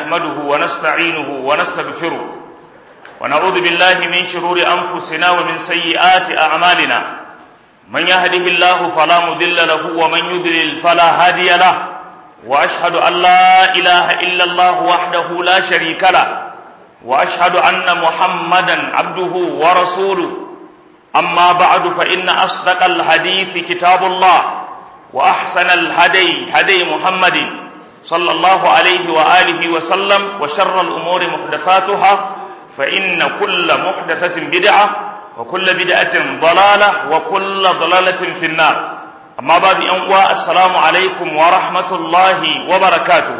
نحمده ونستعينه ونستغفره ونعوذ بالله من شرور أنفسنا ومن سيئات أعمالنا من يهده الله فلا مضل له ومن يضلل فلا هادي له وأشهد أن لا إله إلا الله وحده لا شريك له وأشهد أن محمدا عبده ورسوله أما بعد فإن أصدق الحديث كتاب الله وأحسن الهدي هدي محمد صلى الله عليه وآله وسلم وشر الأمور محدثاتها فإن كل محدثة بدعة وكل بدعة ضلالة وكل ضلالة في النار أما بعد أنواع السلام عليكم ورحمة الله وبركاته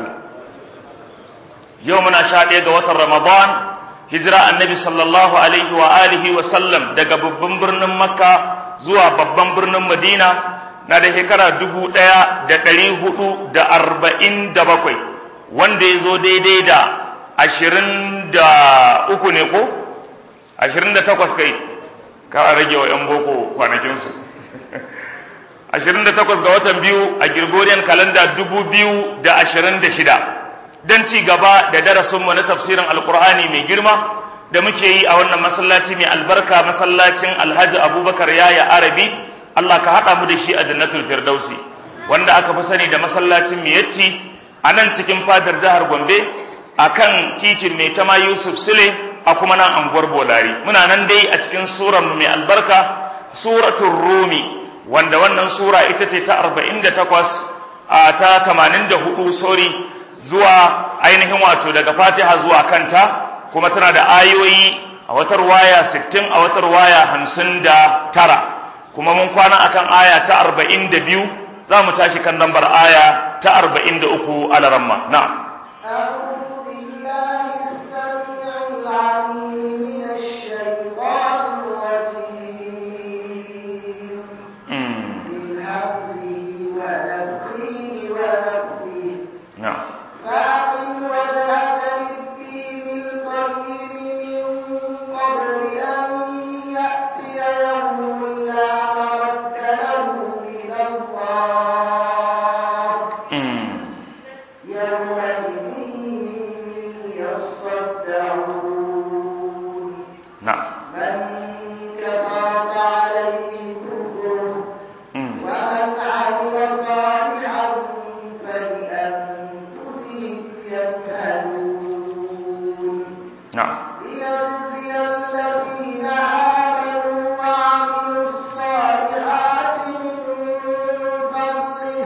يومنا شاهد وتر رمضان hijira annabi sallallahu alaihi wa alihi wa sallam daga babban birnin makka zuwa babban birnin madina na da shekara dubu ɗaya da ɗari hudu da arba'in da bakwai wanda ya zo daidai da ashirin da uku ne ko ashirin da takwas kai kara rage wa ‘yan boko kwanakinsu ashirin da takwas ga watan biyu a Gregorian kalanda dubu biyu da ashirin da shida don ci gaba da darasinmu na tafsirin alkur'ani mai girma da muke yi a wannan masallaci mai albarka masallacin alhaji abubakar yaya arabi allah ka haɗa mu da shi a jannatul firdausi wanda aka fi sani da masallacin miyatti a nan cikin fadar jihar gombe a kan titin mai tama yusuf sule a kuma nan anguwar bolari muna nan dai a cikin surar mai albarka suratul rumi wanda wannan sura ita ce ta 48 a ta 84 sorry zuwa ainihin wato daga fatiha zuwa kanta kuma tana da ayoyi a watar waya 60 a watar waya 59 kuma mun kwana akan aya ta 42 za mu tashi kan lambar aya ta 43 alaramma na أعوذ بالله السميع العليم من الشيطان الرجيم من همزه ونفخه ونفخه na فأقم وجهك للدين القيم من قبل أن يأتي يوم لا مرد له من الله يومئذ يصدعون na من كفر فعليه كفره ومن عمل صالحا فلأنفسهم يمهدون na ليجزي الذين آمنوا وعملوا الصالحات من فضله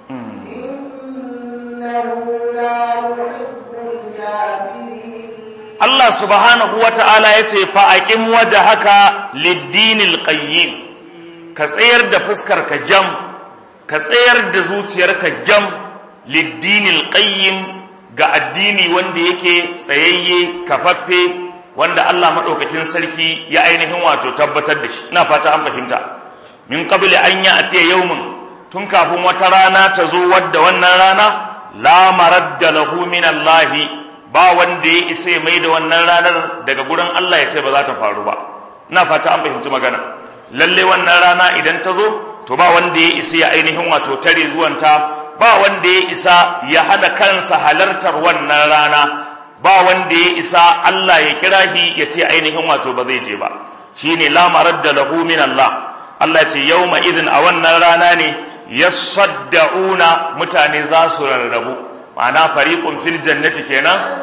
إنه لا يحب الكافرين Allah subhanahu wa ta'ala ya ce, Fa'aƙin waje haka liddinil ƙayyim, ka tsayar da fuskar ka jam, ka tsayar da zuciyar ka jam liddinil ƙayyim ga addini wanda yake tsayayye, kafaffe, wanda Allah maɗaukakin sarki ya ainihin wato tabbatar da shi, ina fata an fahimta. Min ƙabili an yi a yaumin, tun kafin wata rana ta zo wadda wannan rana, la maradda lahu min Allahi ba wanda ya isa ya mai da wannan ranar daga gurin Allah ya ce ba za ta faru ba ina fata an fahimci magana lalle wannan rana idan ta zo to ba wanda ya isa ya ainihin wato tare zuwanta ba wanda ya isa ya hada kansa halartar wannan rana ba wanda ya isa Allah ya kira shi ya ce ainihin wato ba zai je ba shine la maradda lahu min Allah Allah ya ce yawma idin a wannan rana ne yasaddauna mutane za su rarrabu ma'ana fariqun fil jannati kenan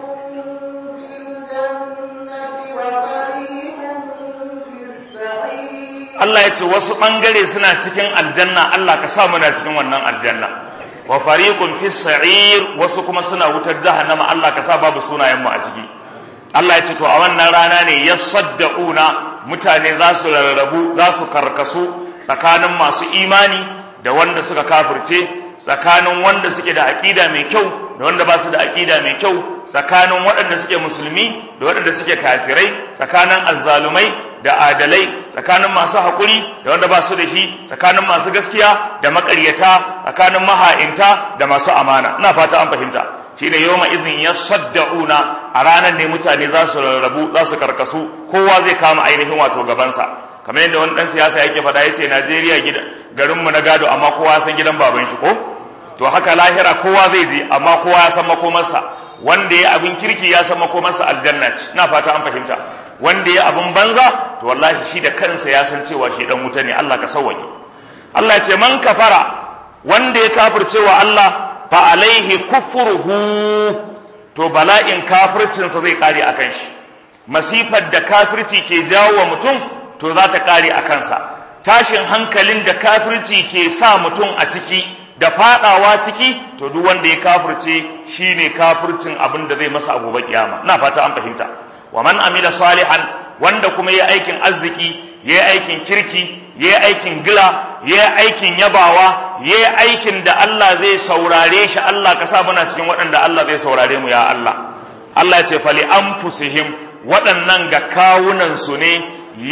Allah ya ce wasu ɓangare suna cikin aljanna Allah ka sa muna cikin wannan aljanna wa fariqun fis sa'ir wasu kuma suna wutar jahannama Allah ka sa babu sunayen mu a ciki Allah ya ce to a wannan rana ne yasaddauna mutane za su rarrabu za su karkasu tsakanin masu imani da wanda suka kafirce tsakanin wanda suke da aqida mai kyau da wanda ba su da aqida mai kyau tsakanin waɗanda suke musulmi da waɗanda suke kafirai tsakanin azzalumai da adalai tsakanin masu haƙuri da wanda ba su da shi tsakanin masu gaskiya da maƙaryata tsakanin maha'inta da masu amana ina fata an fahimta shine yawma idhin yasaddauna a ranar ne mutane za su rarrabu za su karkasu kowa zai kama ainihin wato gabansa kamar yadda wani dan siyasa yake faɗa yace Najeriya gida garinmu na gado amma kowa ya san gidan baban shi ko to haka lahira kowa zai je amma kowa ya san makomarsa wanda ya abin kirki ya san makomarsa aljanna ce ina fata an fahimta wanda ya abin banza to wallahi shi da kansa ya san cewa shi dan wuta ne Allah ka sauwake Allah ya ce man kafara wanda ya kafircewa Allah fa alaihi kufruhu to bala'in kafircinsa zai kare akan shi masifar da kafirci ke jawo wa mutum to za ta kare a kansa tashin hankalin da kafirci ke sa mutum a ciki da fadawa ciki to duk wanda ya kafirce shine kafircin abin da zai masa a gobe kiyama ina fata an fahimta wa man amila salihan wanda kuma yayi aikin arziki yayi aikin kirki yayi aikin gila yayi aikin yabawa yayi aikin da Allah zai saurare shi Allah ka sa muna cikin waɗanda Allah zai saurare mu ya Allah Allah ya ce fali anfusihim waɗannan ga kawunan su ne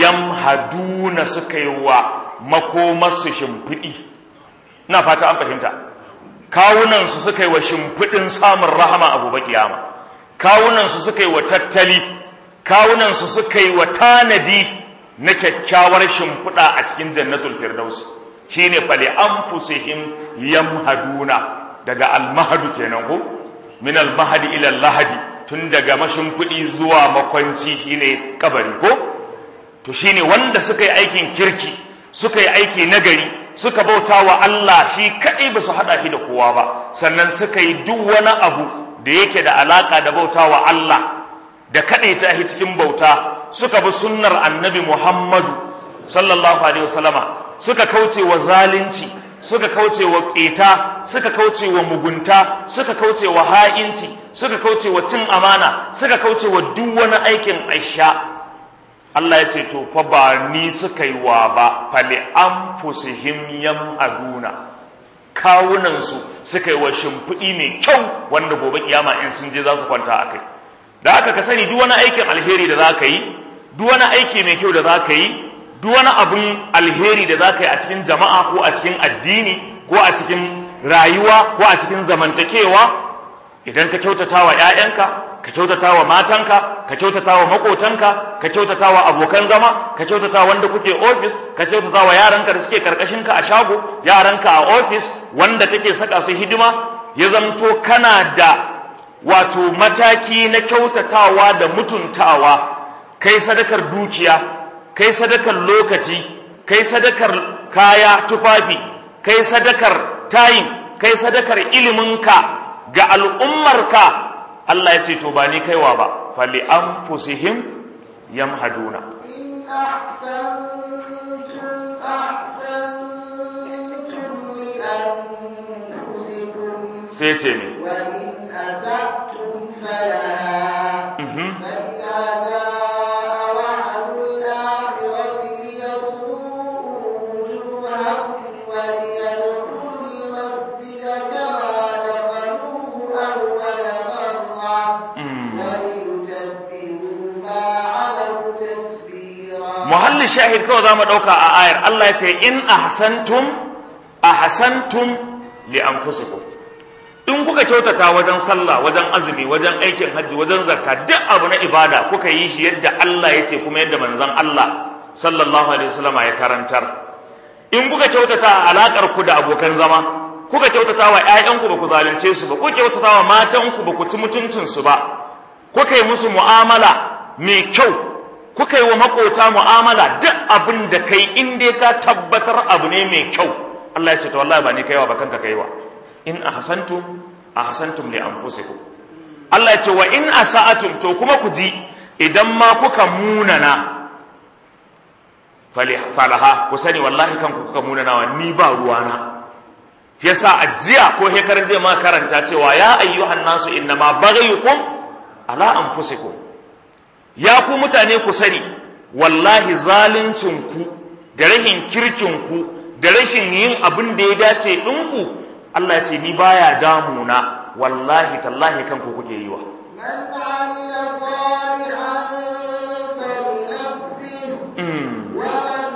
yamhaduna suka yi wa makomarsu shimfiɗi ina fata an fahimta kawunansu suka yi wa shimfiɗin samun rahama a gobe kiyama kawunansu suka yi wa tattali kawunansu suka yi wa tanadi na kyakkyawar shimfiɗa a cikin jannatul firdaus shine fali anfusihim yamhaduna daga almahadu kenan ko min almahadi ila lahadi tun daga mashimfiɗi zuwa makwanci shine kabari ko to shine wanda suka yi aikin kirki suka yi aiki nagari suka bauta wa Allah shi kaɗai ba su haɗa shi da kowa ba sannan suka yi duk wani abu da yake da alaƙa da bauta wa Allah da kaɗai ta shi cikin bauta suka bi sunnar annabi Muhammadu sallallahu alaihi wasallama suka kauce wa zalunci suka kauce wa ƙeta suka kauce wa mugunta suka kauce wa ha'inci suka kauce wa cin amana suka kauce wa duk wani aikin aisha Allah ya ce to fa ba ni suka yi wa ba fali anfusihim yamhaduna kawunan su suka yi wa shimfiɗi mai kyau wanda gobe kiyama in sun je za su kwanta a kai da haka ka sani duk wani aikin alheri da za ka yi duk wani aiki mai kyau da za ka yi duk wani abun alheri da za ka yi a cikin jama'a ko a cikin addini ko a cikin rayuwa ko a cikin zamantakewa idan ka kyautata wa 'ya'yanka ka kyautata wa matanka ka kyautata wa makotanka ka kyautata wa abokan zama ka kyautata wanda kuke ofis ka kyautata wa yaranka da suke karkashinka a shago yaranka a ofis wanda take saka su hidima ya zamto kana da wato mataki na kyautatawa da mutuntawa kai sadakar dukiya kai sadakar lokaci kai sadakar kaya tufafi kai sadakar tayin kai sadakar iliminka ga al'ummarka Allah ya ce to ba ni kaiwa ba fali an fusihim yamhaduna إن أحسنتم أحسنتم لأنفسكم sai ce ne وإن أسأتم فلها Mhm. فإذا جاء وعد الآخرة ليسوءوا وجوهكم وليدخلوا المسجد كما دخلوه أول مرة Mm. وليتبروا ما علوا تتبيرا muhalli shahid kawai za mu ɗauka a ayar Allah ya ce in ahsantum ahsantum li anfusikum in kuka kyautata wajen sallah wajen azumi wajen aikin hajji wajen zakka duk abu na ibada kuka yi shi yadda Allah ya ce kuma yadda manzon Allah sallallahu alaihi wasallam ya karantar in kuka kyautata alakar ku da abokan zama kuka kyautata wa ƴaƴanku ba ku zalunce su ba kuka kyautata wa matanku ba ku ci mutuncin su ba kuka yi musu mu'amala mai kyau kuka yi wa makota mu'amala duk abin da kai in dai ka tabbatar abu ne mai kyau Allah ya ce to wallahi ba ni kaiwa ba kanka kaiwa in ahsantum ahsantum li anfusikum Allah ya ce wa in asa'atum to kuma ku ji idan ma kuka munana fali falaha ku sani wallahi kanku kuka munana wa ni ba ruwana yasa ajiya ko hekarin zai ma karanta cewa ya ayyuhan nasu innama baghayukum ala anfusikum ya ku mutane ku sani wallahi zaluncinku da rahin kirkinku da rashin yin abin da ya dace ɗinku Allah ya ce ni baya damuna wallahi tallahi kanku kuke yi wa من عمل صالحا فلنفسه Mm, ومن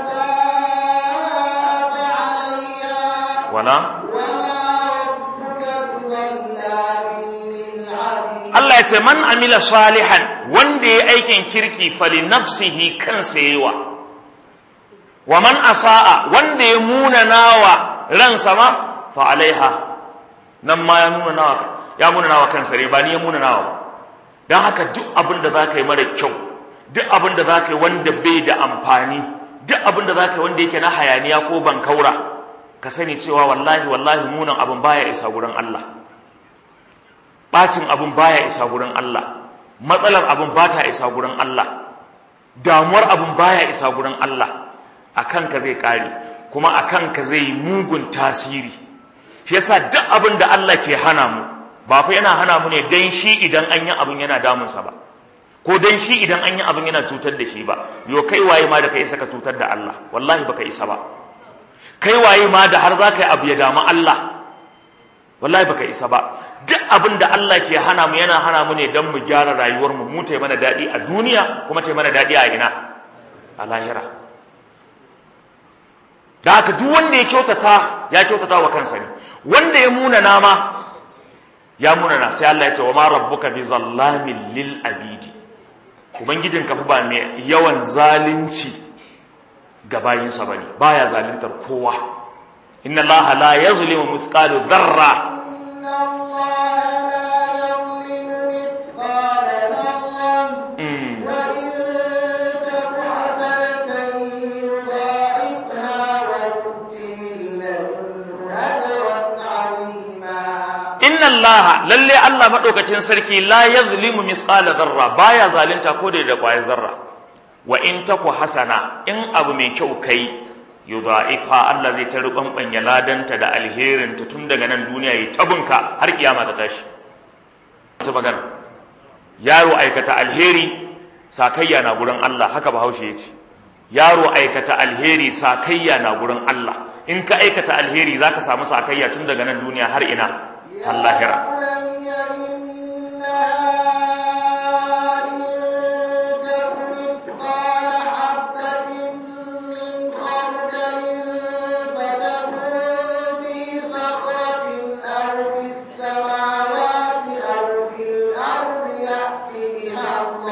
أساء فعليها wala وما ربك بظلام للعبيد Allah ya ce man amila salihan wanda ya aikin kirki fali nafsihi kansa yawa wa man asa'a wanda ya munanawa ransa ma fa alaiha nan ma ya nuna nawa ya munana wa kansa ne ba ni ya munana wa don haka duk abin da za ka yi mara kyau duk abin da za ka yi wanda bai da amfani duk abin da za ka yi wanda yake na hayaniya ko bankaura ka sani cewa wallahi wallahi munan abin baya isa gurin Allah bacin abin baya isa gurin Allah matsalar abin ba ta isa gurin Allah damuwar abin baya isa gurin Allah a kanka zai kare kuma a kanka zai mugun tasiri shi yasa duk abin da Allah ke hana mu ba fa yana hana mu ne dan shi idan an yi abin yana damunsa ba ko dan shi idan an yi abin yana cutar da shi ba yo kai waye ma da ka isa ka cutar da Allah wallahi baka isa ba kai waye ma da har za ka yi abu ya damu Allah wallahi baka isa ba duk abin da Allah ke hana mu yana hana mu ne don mu gyara rayuwar mu mu ta mana daɗi a duniya kuma ta mana daɗi a ina a lahira da haka duk wanda ya kyautata ya kyautata wa kansa ne wanda ya muna nama ya muna na sai Allah ya ce wa ma rabbuka bi zallamin lil abidi ubangijin ka fa ba mai yawan zalunci ga bayinsa bane baya zaluntar kowa inna allaha la yazlimu mithqala dharra إن الله لا يظلم مثقال ذرة mm. وإن تك حسنة يضاعفها ويؤت من لدنه أجرا عظيما inna allaha lalle Allah madaukakin sarki la yazlimu mithqala dharra baya zalunta ko da da kwayar zarra wa in taku hasana in abu mai kyau kai yudha'ifa Allah zai ta rubanbanya ladanta da alherinta tun daga nan duniya yi tabunka har kiyama ta tashi ta magana yaro aikata alheri sakayya na gurin Allah haka bahaushe yace yaro aikata alheri sakayya na gurin Allah in ka aikata alheri zaka samu sakayya tun daga nan duniya har ina har lahira بني إنها إن تك مثقال حبة من خردل فتكن في صخرة أو في السماوات أو في الأرض يأت بها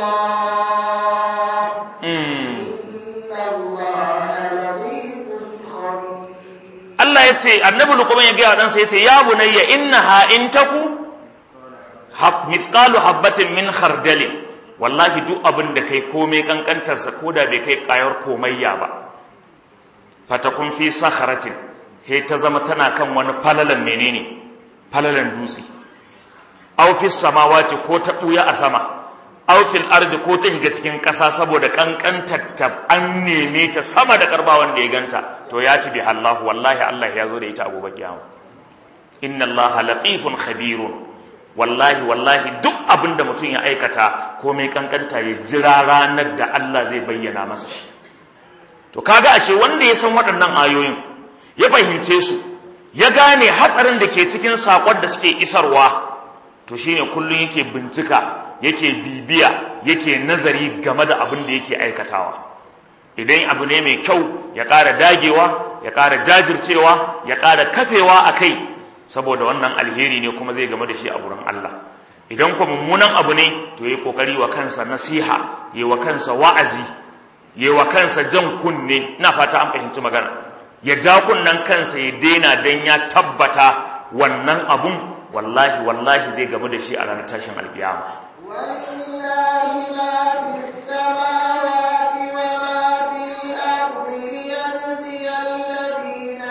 الله Mm. إن الله لطيف خبير Allah ya ce annabi luqman ya gaya ɗansa ya ce ya bunayya innaha in taku hab mithqalu habatin min khardalin wallahi duk abin da kai komai kankantarsa ko da bai kai kayar komayya ba fatakun fi sakharatin he ta zama tana kan wani falalan menene falalan dutse aw fi samawati ko ta buya a sama aw fil ardi ko ta shiga cikin ƙasa saboda kankantar ta an neme ta sama da karba wanda ya ganta to ya ci bi Allah wallahi Allah ya zo da ita a gobe kiyama inna Allah latifun khabirun wallahi wallahi duk abin da mutum ya aikata komai kankanta ya jira ranar da Allah zai bayyana masa shi to kaga ashe wanda ya san waɗannan ayoyin ya fahimce su ya gane hatsarin da ke cikin saƙon da suke isarwa to shine kullum yake bincika yake bibiya yake nazari game da abin da yake aikatawa idan abu ne mai kyau ya ƙara dagewa ya ƙara jajircewa ya ƙara kafewa a kai saboda wannan alheri ne kuma zai game da shi a wurin Allah idan kuma mummunan abu ne to yi kokari wa kansa nasiha yi wa kansa wa'azi yi wa kansa jan kunne ina fata an fahimci magana ya ja kunnen kansa ya daina dan ya tabbata wannan abun wallahi wallahi zai game da shi a ranar tashin alkiyama ولله ما في السماوات وما في الأرض ليجزي الذين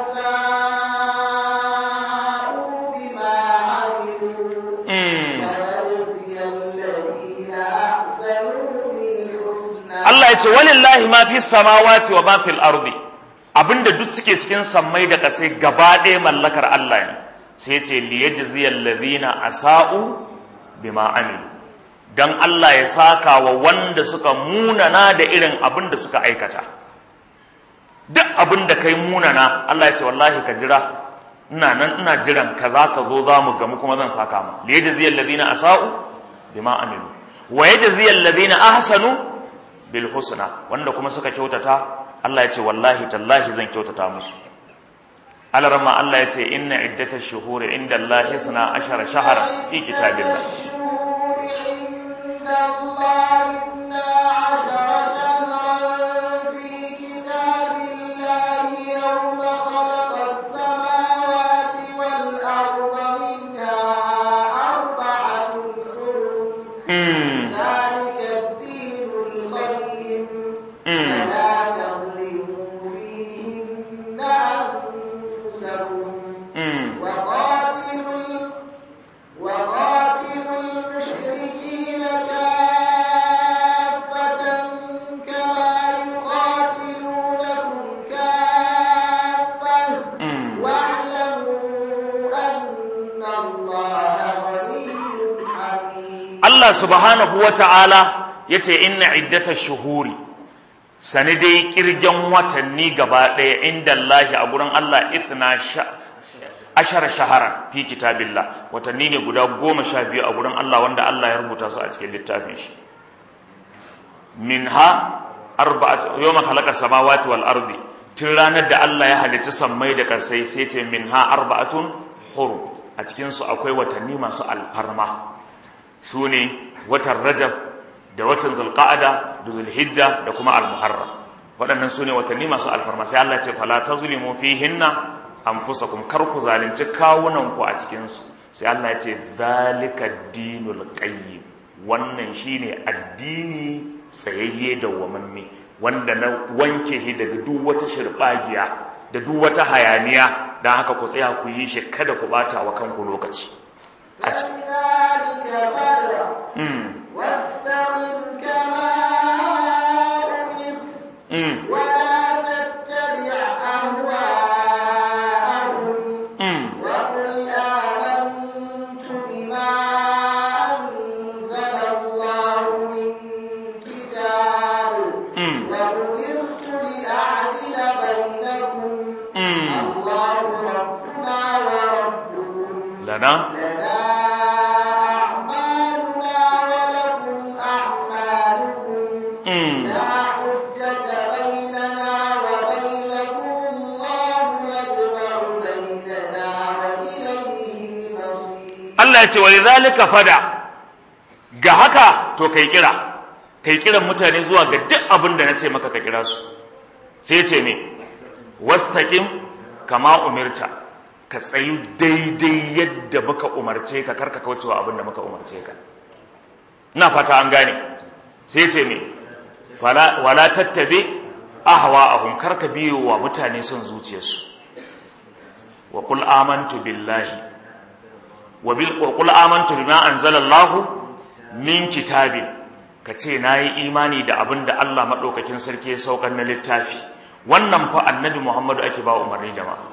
أساءوا بما عملوا Mm. ويجزي الذين أحسنوا بالحسنى Allah ya ce walillahi ma fi samawati wa ma fil ardi abinda duk suke cikin sammai da kasai gaba ɗaya mallakar Allah ne sai ya ce liyajziyal ladina asa'u bima amilu dan Allah ya saka wa wanda suka munana da irin abin da suka aikata duk abin da kai munana Allah ya ce wallahi ka jira ina nan ina jiran kaza ka zo za mu gamu kuma zan saka ma liyajziyal ladina asa'u bima amilu wa yajziyal ladina ahsanu bil husna wanda kuma suka kyautata Allah ya ce wallahi tallahi zan kyautata musu alarma Allah ya ce inna iddatash shuhuri inda Allah hisna ashara shahara fi kitabillah الشهور عند الله اثنا عشر شهرا في كتاب الله يوم خلق السماوات والأرض منها Mm. ذلك الدين القيم Mm. فلا تظلموا فيهن أنفسكم Mm. وقاتلوا وقاتلوا المشركين كافة كما يقاتلونكم كافة Mm. واعلموا أن الله غني حميد Allah subhanahu wa ta'ala ya ce inna iddata shuhuri sani dai kirgen watanni gaba ɗaya inda Allah a gurin Allah ithna sha- ashara shaharan fi kitabillah watanni ne guda goma sha biyu a gurin Allah wanda Allah ya rubuta su a cikin littafin shi minha arba'at yawma khalaqa samawati wal ardi tun ranar da Allah ya halicci sammai da karsai sai ce minha arba'atun hurum a cikin su akwai watanni masu alfarma su ne watan rajab da watan zulqa'ada da zulhijja da kuma almuharram waɗannan su ne watanni masu alfarma sai Allah ce fala tazlimu fihinna anfusakum kar ku zalunci kawunan ku a cikin su sai Allah ya ce zalika dinul qayyim wannan shine addini tsayayye da wamamme wanda na wanke shi daga duk wata shirbagiya da duk wata hayaniya dan haka ku tsaya ku yi shi kada ku bata wa kanku lokaci a cikin فلذلك فادع Mm, واستقم كما أمرت mm, ولا تتبع أهواءهم mm. وقل آمنت بما أنزل الله من كتاب Mm. وأمرت لأعدل بينكم Mm. الله ربنا وربكم lana لنا أعمالنا ولكم أعمالكم mm. لا حجة بيننا وبينكم الله يجمع بيننا وإليه المصير Allah ya ce wa lidhalika fada ga haka to kai kira kai kiran mutane zuwa ga duk abin da nace maka ka kira su sai ce me wastaqim kama umirta ka tsayu daidai yadda muka umarce ka karka kaucewa abin da muka umarce ka ina fata an gane sai ce me fala wala tattabi ahwa'ahum karka biyo wa mutane son zuciyarsu wa qul amantu billahi wa bil qul amantu bima anzalallahu min kitabin kace nayi imani da abin da Allah madaukakin sarki ya saukar na littafi wannan fa annabi Muhammadu ake ba umarni jama'a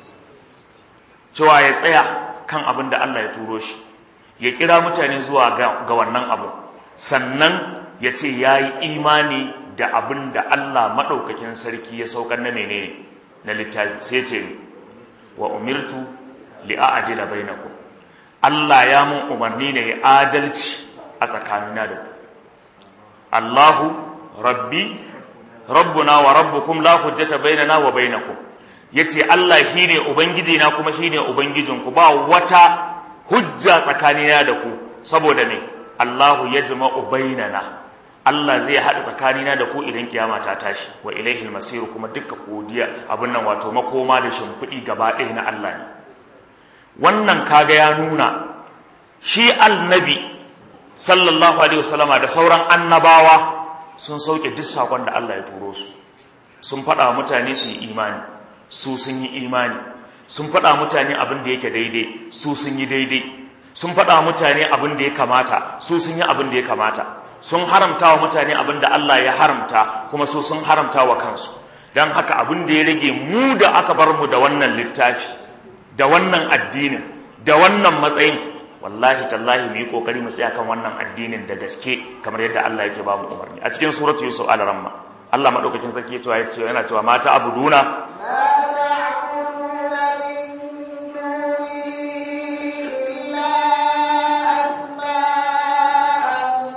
cewa ya tsaya kan abin da Allah ya turo shi ya kira mutane zuwa ga, ga wannan abu sannan ya ce ya yi imani da abin da Allah maɗaukakin sarki ya saukar na menene na littafi sai ce wa umirtu li'a'adila bainakum Allah ya mun umarni ne ya adalci a tsakanina da ku Allahu rabbi rabbuna wa rabbukum la hujjata bainana wa bainakum yace Allah shine ubangiji na kuma shine ubangijinku ba wata hujja tsakanina da ku saboda me Allahu yajma'u bainana Allah zai haɗa tsakanina da ku idan kiyama ta tashi wa ilaihil masir kuma dukkan godiya abin nan wato makoma da shimfiɗi gaba ɗaya na Allah ne wannan kaga ya nuna shi annabi sallallahu alaihi wasallama da sauran annabawa sun sauke duk sakon da Allah ya turo su sun faɗa mutane su yi imani su sun yi imani sun faɗa mutane abin da yake daidai su sun yi daidai sun faɗa mutane abin da ya kamata su sun yi abin da ya kamata sun haramta wa mutane abin da Allah ya haramta kuma su sun haramta wa kansu don haka abin da ya rage mu da aka bar mu da wannan littafi da wannan addinin da wannan matsayin wallahi tallahi mu yi kokari mu tsaya kan wannan addinin da gaske kamar yadda Allah yake ba mu umarni a cikin suratu yusuf al-ramma Allah madaukakin sarki ya ce yana cewa mata abuduna ما تعبدون من دونه إلا أسماء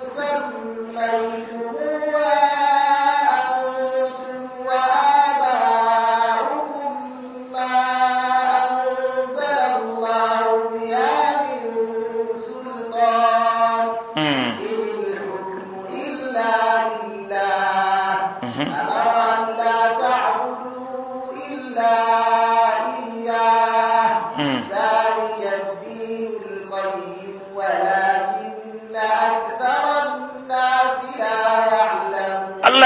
سميتموها أنتم وآباؤكم ما أنزل الله بها من سلطان mm, إن الحكم إلا لله mhm, أمر أن لا تعبدوا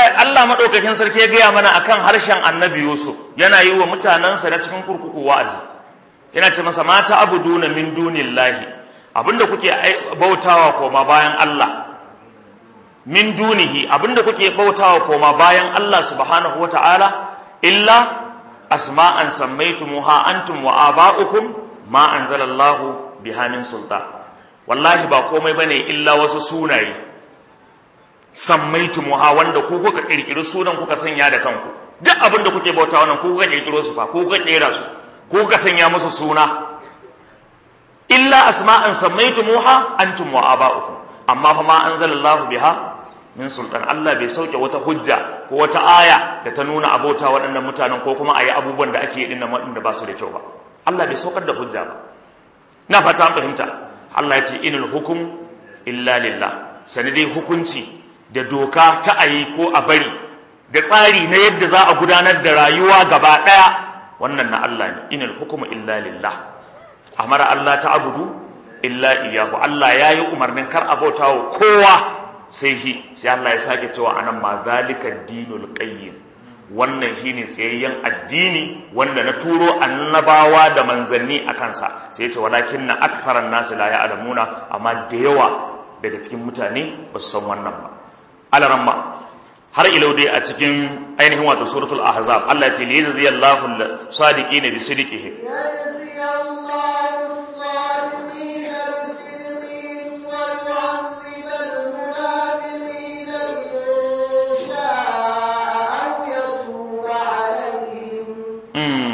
Allah madaukakin sarki ya gaya mana akan harshen Annabi Yusuf yana yi wa mutanansa na cikin kurkuku wa'azi yana ce masa mata abuduna min dunillahi abinda kuke bautawa koma bayan Allah min dunihi abinda kuke bautawa koma bayan Allah subhanahu wata'ala illa asma'an sammaytumuha antum wa aba'ukum ma anzalallahu biha min sultan wallahi ba komai bane illa wasu sunaye sammaytumuha wanda ku kuka kirkiri sunan kuka sanya da kanku duk abinda kuke bautawa nan ku kuka kirkiro su fa ku kuka kera su ku kuka sanya musu suna illa asma'an sammaytumuha antum wa aba'ukum amma fa ma anzalallahu biha min sultan Allah bai sauke wata hujja ko wata aya da ta nuna abota waɗannan mutanen ko kuma ayi abubuwan da ake yi dinnan waɗanda ba su da kyau ba Allah bai saukar da hujja ba na fata an fahimta Allah ya ce inul hukum illa lillah sani dai hukunci da doka ta ayi ko a bari da tsari na yadda za a gudanar da rayuwa gaba ɗaya wannan na Allah ne inul hukumu illa lillah amara Allah ta abudu illa iyahu Allah ya yi umarnin kar a bauta wa kowa sai shi sai Allah ya sake cewa anan ma zalika dinul qayyim wannan shine tsayayyen addini wanda na turo annabawa da manzanni a kansa sai ya ce walakin na aktharan nasu la ya'lamuna amma da yawa daga cikin mutane ba su san wannan ba alaramma har ilau dai a cikin ainihin wato suratul ahzab Allah ya ce li yajziyallahu sadiqina bi sidqihim يجزي الله الصادقين بصدقهم ويعذب المنافقين إن شاء أو يتوب عليهم Mm.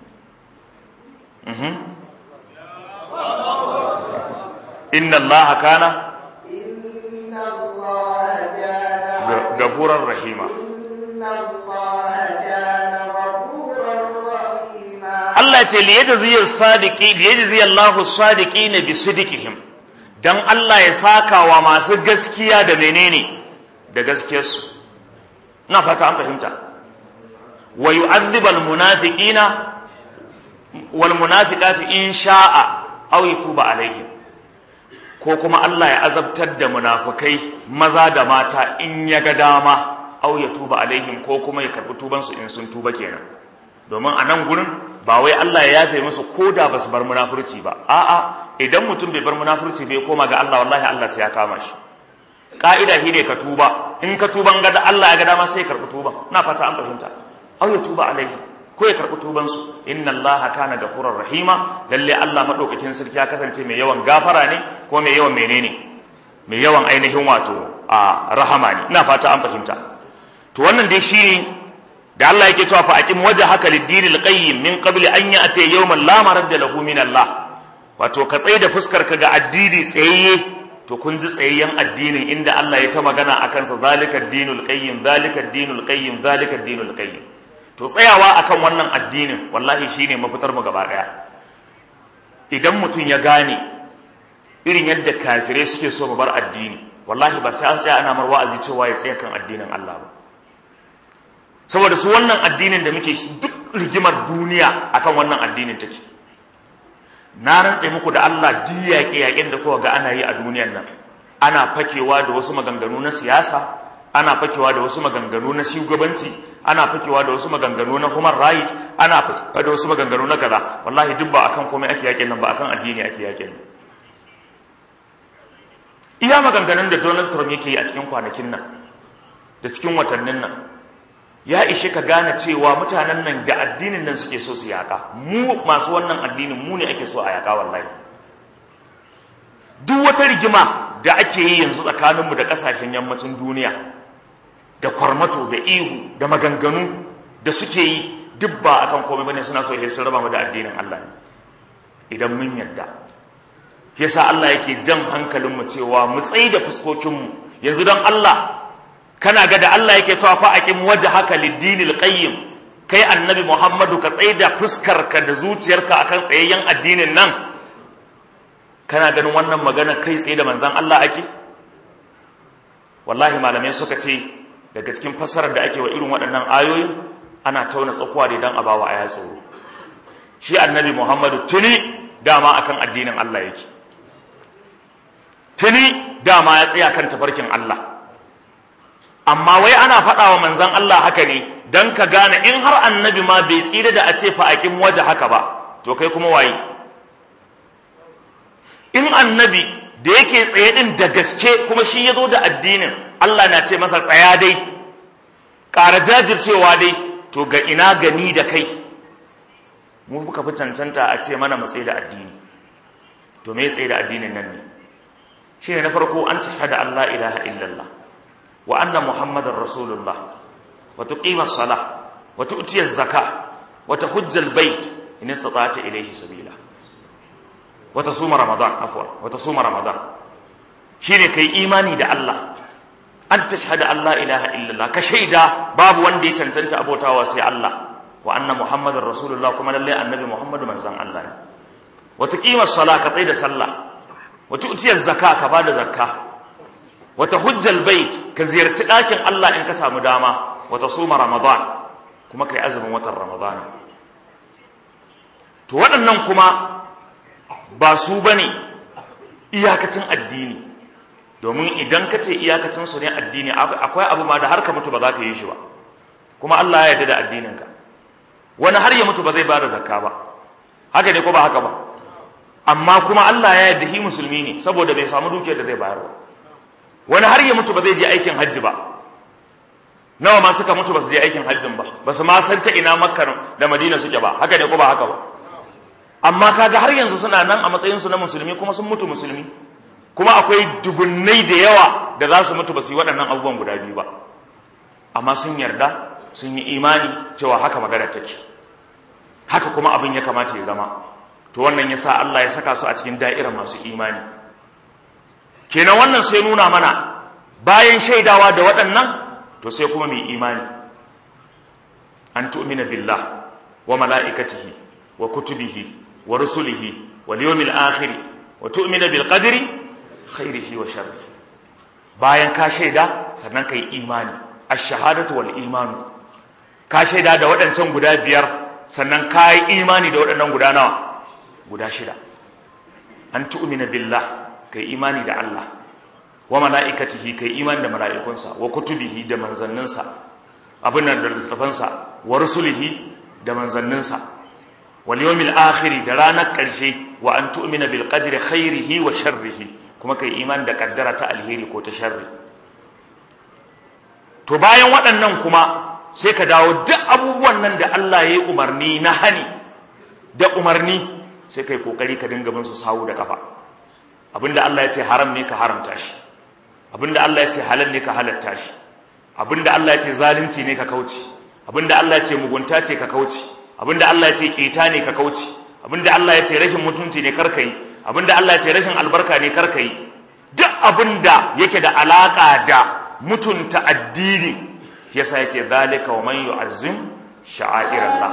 Mhm. Inna Allah kana إن الله كان ga- gafurar rahima. إن الله كان غفورا رحيما Allah ce liyajziyas sadiqi liyajziyallahu sadiqina bi sidqihim dan Allah ya saka wa masu gaskiya da menene da gaskiyarsu na fata an fahimta wa yu'adhibal munafiqina wal munafiqati in sha'a aw yatuba alaihim ko kuma Allah ya azabtar da munafukai maza da mata in ya ga dama aw yatuba alaihim ko kuma ya karbi tubansu in sun tuba kenan domin a nan gurin ba wai Allah ya yafe musu ko da ba su bar munafurci ba a'a idan mutum bai bar munafurci bai koma ga Allah wallahi Allah sai ya kama shi ka'ida shi ne ka tuba in ka tuban ga da Allah ya ga dama sai ya karɓi tuban na fata an fahimta aw ya tuba alaihi ko ya karɓi tuban su inna Allah kana gafurar rahima lalle Allah madaukakin sarki ya kasance mai yawan gafara ne ko mai yawan menene mai yawan ainihin wato a rahama ne ina fata an fahimta to wannan dai shi da Allah yake cewa fa aqim wajhaka lid-din al-qayyim min qabli an ya'ti yawman la maradda lahu min Allah wato ka tsaye da fuskar ka ga addini tsayayye to kun ji tsayayyen addinin inda Allah ya ta magana akan sa zalika ad-dinul qayyim zalika ad-dinul qayyim zalika ad-dinul qayyim to tsayawa akan wannan addinin wallahi shine mafitar mu gaba daya idan mutum ya gane irin yadda kafirai suke so mu bar addini wallahi ba sai an tsaya ana mar wa'azi cewa ya tsaya kan addinin Allah ba saboda su wannan addinin da muke shi duk rigimar duniya akan wannan addinin take na rantse muku da Allah duk yaƙe-yaƙen da kowa ga ana yi a duniyar nan ana fakewa da wasu maganganu na siyasa ana fakewa da wasu maganganu na shugabanci ana fakewa da wasu maganganu na human right ana fakewa da wasu maganganu na kaza wallahi duk ba akan komai ake yaƙin nan ba akan addini ake yaƙin nan iya maganganun da Donald Trump yake yi a cikin kwanakin nan da cikin watannin nan ya ishe ka gane cewa mutanen nan da addinin nan suke so su yaka mu masu wannan addinin mu ne ake so a yaka wallahi duk wata rigima da ake yi yanzu tsakaninmu da kasashen yammacin duniya da kwarmato da ihu da maganganu da suke yi duk ba akan komai bane suna so sun raba mu da addinin Allah ne idan mun yadda yasa Allah yake jan hankalinmu cewa mu tsaye da fuskokinmu yanzu don Allah kana ga da Allah yake cewa fa aqim wajhaka lid-dinil qayyim kai annabi Muhammadu ka tsaye da fuskarka da zuciyarka akan tsayayyen addinin nan kana ganin wannan magana kai tsaye da manzon Allah ake wallahi malamai suka ce daga cikin fassarar da ake wa irin waɗannan ayoyin ana tauna tsakuwa da dan abawa aya tsoro shi annabi Muhammadu tuni dama akan addinin Allah yake tuni dama ya tsaya kan tafarkin Allah amma wai ana faɗa wa manzon Allah haka ne dan ka gane in har annabi ma bai tsira da a ce fa aqim waje haka ba to kai kuma waye in annabi da yake tsaye din da gaske kuma shi ya zo da addinin Allah na ce masa tsaya dai ƙara jajircewa dai to ga ina gani da kai mu muka fi cancanta a ce mana mu tsaye da addini to me tsaye da addinin nan ne shi ne na farko an tashhada Allah ilaha illallah wa anna muhammadar rasulullah wa tuqima salah wa tu'ti az-zakah wa tahujja al-bayt in istata'ta ilayhi sabila wa tasuma ramadan afwan wa tasuma ramadan shine kai imani da Allah an tashhada Allah ilaha illallah ka shaida babu wanda ya cancanta abotawa sai Allah wa anna muhammadar rasulullah kuma lalle annabi muhammadu manzon Allah ne wa tuqima salah ka tsaya da sallah wa tu'ti az-zakah ka bada zakka wa tahujja al-bayt ka ziyarci ɗakin Allah in ka samu dama wa tasuma ramadan kuma kai azumin watan ramadan to waɗannan kuma ba su bane iyakacin addini domin idan ka ce iyakacin su ne addini akwai abu ma da har ka mutu ba za ka yi shi ba kuma Allah ya yarda da addininka wani har ya mutu ba zai bada zakka ba haka ne ko ba haka ba amma kuma Allah ya yarda shi musulmi ne saboda bai samu dukiyar da zai bayar ba wani har ya mutu ba zai je aikin hajji ba nawa ma suka mutu ba su je aikin hajjin ba ba su ma san ta ina makka da madina suke ba haka ne ko ba haka ba amma kaga har yanzu suna nan a matsayin su na musulmi kuma sun mutu musulmi kuma akwai dubunnai da yawa da za su mutu ba su yi waɗannan abubuwan guda biyu ba amma sun yarda sun yi imani cewa haka magana take haka kuma abin ya kamata ya zama to wannan yasa Allah ya saka su a cikin da'irar masu imani kenan wannan sai nuna mana bayan shaidawa da waɗannan to sai kuma mai imani an tu'mina billah wa mala'ikatihi wa kutubihi wa rusulihi wal yawmil akhir wa tu'mina bil qadri khairihi wa sharrihi bayan ka shaida sannan kai imani ash-shahadatu wal imanu ka shaida da waɗancan guda biyar sannan ka yi imani da waɗannan guda nawa guda shida an tu'mina billah kai imani da Allah wa mala'ikatihi kai imani da mala'ikunsa wa kutubihi da manzanninsa abin da littafansa wa rusulihi da manzanninsa wal yawmil akhir da ranar ƙarshe wa an tu'mina bil qadri khairihi wa sharrihi kuma kai imani da kaddara ta alheri ko ta sharri to bayan waɗannan kuma sai ka dawo duk abubuwan nan da Allah ya yi umarni na hani da umarni sai kai kokari ka dinga bin su sawu da kafa abinda Allah ya ce haram ne ka haramta shi abinda Allah ya ce halal ne ka halatta shi abinda Allah ya ce zalunci ne ka kauce abinda Allah ya ce mugunta ce ka kauce abinda Allah ya ce keta ne ka kauce abinda Allah ya ce rashin mutunci ne karka yi abinda Allah ya ce rashin albarka ne karka yi duk abinda yake da alaka da mutunta addini yasa yake zalika wa man yu'azzim sha'airallah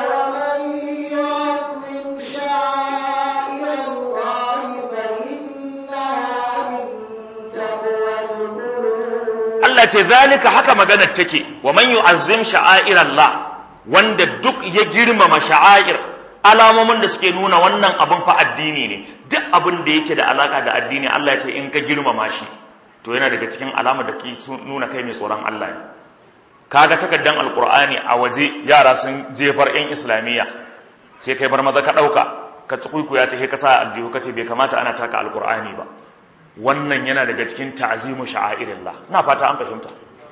Allah ce zalika haka maganar take wa man yu'azzim sha'airallah wanda duk ya girmama sha'air alamomin da suke nuna wannan abun fa addini ne duk abin da yake da alaka da addini Allah ya ce in ka girmama shi to yana daga cikin alamar da ke nuna kai mai tsoron Allah ne kaga takaddan alqur'ani a waje yara sun jefar yan islamiyya sai kai bar maza ka dauka ka tsukuikuya ta ka sa aljihu kace bai kamata ana taka alqur'ani ba wannan yana daga cikin ta'zimu sha'airillah ina fata an fahimta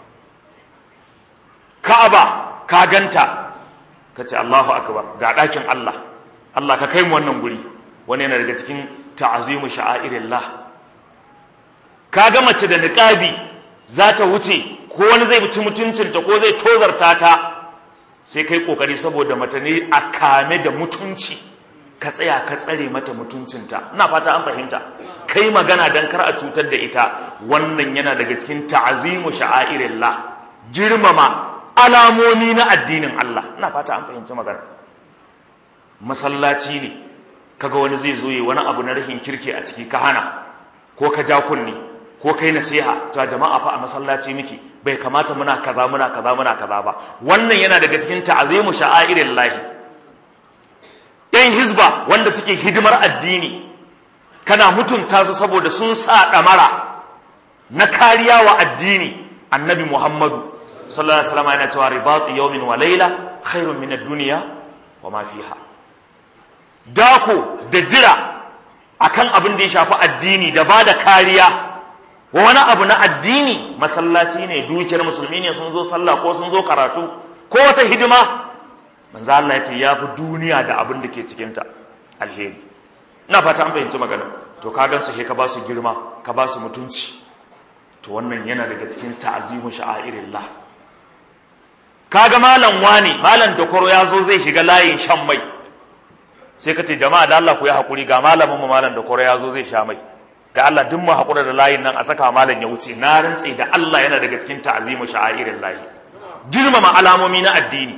ka'aba ka ganta kace Allahu akbar ga dakin Allah Allah ka kai mu wannan guri wani yana daga cikin ta'zimu sha'airillah kaga mace da niqabi za ta wuce ko wani zai mutu mutuncinta ko zai tozarta ta sai kai kokari saboda mata ne a kame da mutunci ka tsaya ka tsare mata mutuncinta ina fata an fahimta kai magana dan kar a cutar da ita wannan yana daga cikin ta'azimu sha'airillah girmama alamomi na addinin Allah ina fata an fahimci magana masallaci ne kaga wani zai zo yi wani abu na rashin kirki a ciki ka hana ko ka ja kunni ko kai nasiha ta jama'a fa a masallaci miki bai kamata muna kaza muna kaza muna kaza ba wannan yana daga cikin ta'azimu sha'airin lahi yan hizba wanda suke hidimar addini kana mutunta su saboda sun sa damara na kariya wa addini annabi muhammadu sallallahu alaihi wasallam yana cewa ribatu yawmin wa layla khairun min ad-dunya wa ma fiha dako da jira akan abin da ya shafi addini da ba da kariya wa wani abu na addini masallaci ne dukiyar musulmi ne sun zo sallah ko sun zo karatu ko wata hidima manzo Allah ya ce ya fi duniya da abin da ke cikinta alheri ina fata an fahimci magana to ka gan su ka ba su girma ka ba su mutunci to wannan yana daga cikin ta'azimu sha'airillah kaga malam wani malam dokoro ya zo zai shiga layin shan mai sai ka ce jama'a da Allah ku yi hakuri ga malamin mu malam dokoro ya zo zai sha mai da Allah duk mu hakura da layin nan a saka malam ya wuce na rantse da Allah yana daga cikin ta'azimu sha'airillah girmama alamomi na addini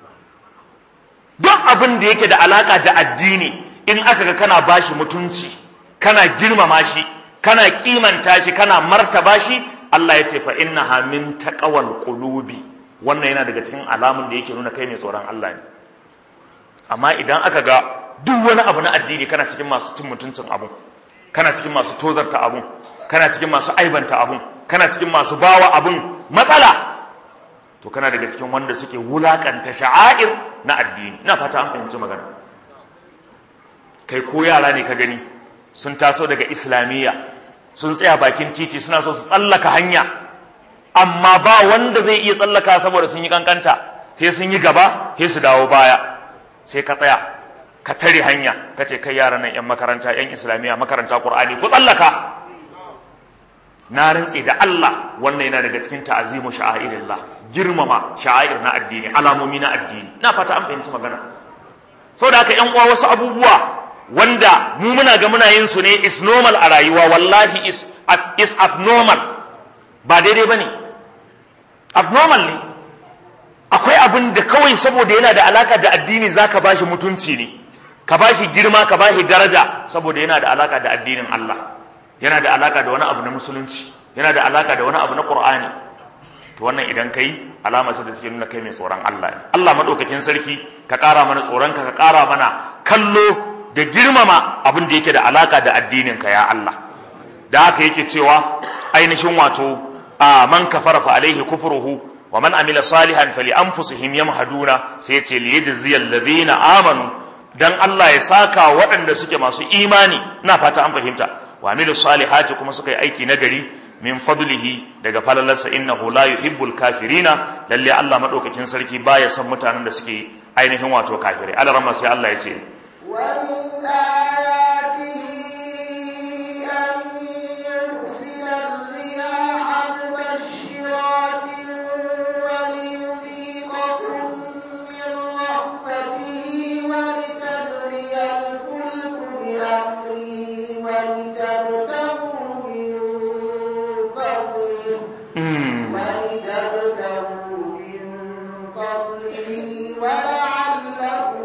duk abin da yake da alaka da addini in aka ga kana bashi mutunci kana girmama shi kana kimanta shi kana martaba shi Allah ya ce fa innaha min taqwal qulubi wannan yana daga cikin alamun da yake nuna kai mai tsoron Allah ne amma idan aka ga duk wani abu na addini kana cikin masu cin mutuncin abu kana cikin masu tozarta abu kana cikin masu aibanta abu kana cikin masu bawa abun matsala to kana daga cikin wanda suke wulakanta sha'air na addini ina fata an fahimci magana kai ko yara ne ka gani sun taso daga islamiyya sun tsaya bakin titi suna so su tsallaka hanya amma ba wanda zai iya tsallaka saboda sun yi kankanta sai sun yi gaba sai su dawo baya sai ka tsaya ka tare hanya ka ce kai yaran nan yan makaranta yan islamiyya makaranta qur'ani ku tsallaka na rantse da Allah wannan yana daga cikin ta'azimu sha'airillah girmama sha'air na addini alamomi na addini na fata an fahimci magana saboda haka yan uwa wasu abubuwa wanda mu muna ga muna yin su ne is normal a rayuwa wallahi is is abnormal ba daidai bane abnormal ne akwai abin da kawai saboda yana da alaka da addini zaka bashi mutunci ne ka bashi girma ka bashi daraja saboda yana da alaka da addinin Allah yana da alaka da wani abu na musulunci yana da alaka da wani abu na Qur'ani to wannan idan kai alama ce da take nuna kai mai tsoron Allah ne Allah madaukakin sarki ka ƙara mana tsoron ka ka ƙara mana kallo da girmama abin da yake da alaka da addinin ka ya Allah da haka yake cewa ainihin wato a man kafara fa alaihi kufruhu wa man amila salihan fali anfusihim yamhaduna sai ya ce li yajziyal ladina amanu dan Allah ya saka waɗanda suke masu imani ina fata an fahimta wa amilu salihati kuma suka yi aiki nagari min fadlihi daga falalarsa innahu la yuhibbul kafirina lalle Allah madaukakin sarki baya son mutanen da suke ainihin wato kafirai Allah ramma sai Allah ya ce ومن آياته أن يرسل الرياح مبشرات وليذيقكم من رحمته ولتجري الفلك بأمره ولتبتغوا من فضله mm, ولتبتغوا من فضله ولعلكم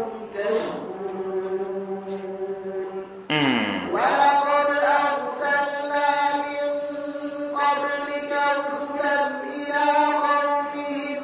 تشكرون mm, ولقد أرسلنا من قبلك رسلا إلى قومهم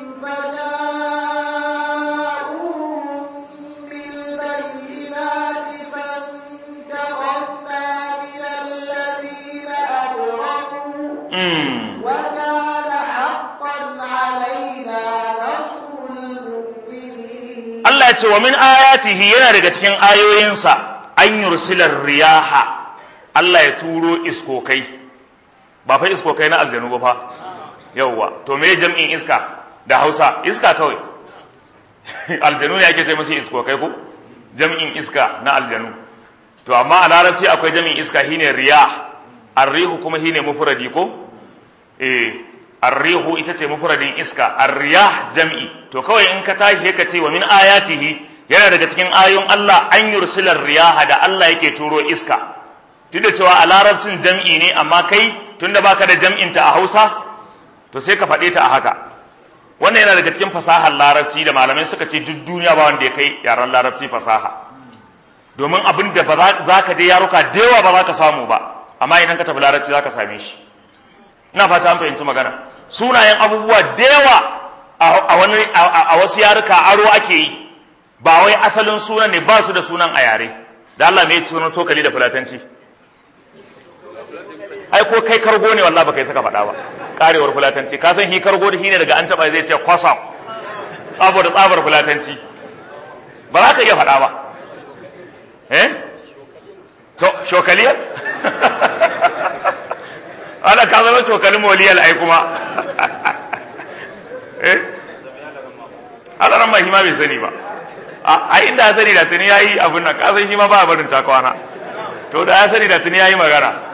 فجاءوهم بالبينات فانتقمنا من الذين أجرموا mm. وكان حقا علينا نصر المؤمنين Allah ya ce wa min ayatihi yana daga cikin ayoyinsa an yursilar riyaha Allah ya turo iskokai ba fa iskokai na aljanu ba fa yauwa to me jam'in iska da Hausa iska kawai aljanu ne ake ce musu iskokai ko jam'in iska na aljanu to amma a larabci akwai jam'in iska shine riyah arrihu kuma shine mufradi ko eh arrihu ita ce mufradin iska arriyah jam'i to kawai in ka tashi ka ce wa min ayatihi yana daga cikin ayoyin Allah an yursilar riyaha da Allah yake turo iska duk da cewa a larabcin jam'i ne amma kai tunda baka da jam'in ta a Hausa to sai ka faɗe ta a haka wannan yana daga cikin fasahar larabci da malamai suka ce duk duniya ba wanda ya kai yaran larabci fasaha domin abin da ba za ka je yaruka da yawa ba za ka samu ba amma idan ka tafi larabci za ka same shi ina fata an fahimci magana sunayen abubuwa da yawa a wani a wasu yaruka aro ake yi ba wai asalin sunan ne ba su da sunan a yare da Allah me sunan tokali da fulatanci ai ko kai kargo ne wallahi baka yi saka faɗa ba karewar fulatanci ka san hi kargo da shine daga an taba zai ce kwasam saboda tsabar fulatanci ba za ka iya faɗa ba eh to shokaliyar ana ka zama shokalin moliyal ai kuma eh ana ran mai bai sani ba a inda ya sani da tuni yayi abin nan ka san shi ma ba barin takwana to da ya sani da tuni yayi magana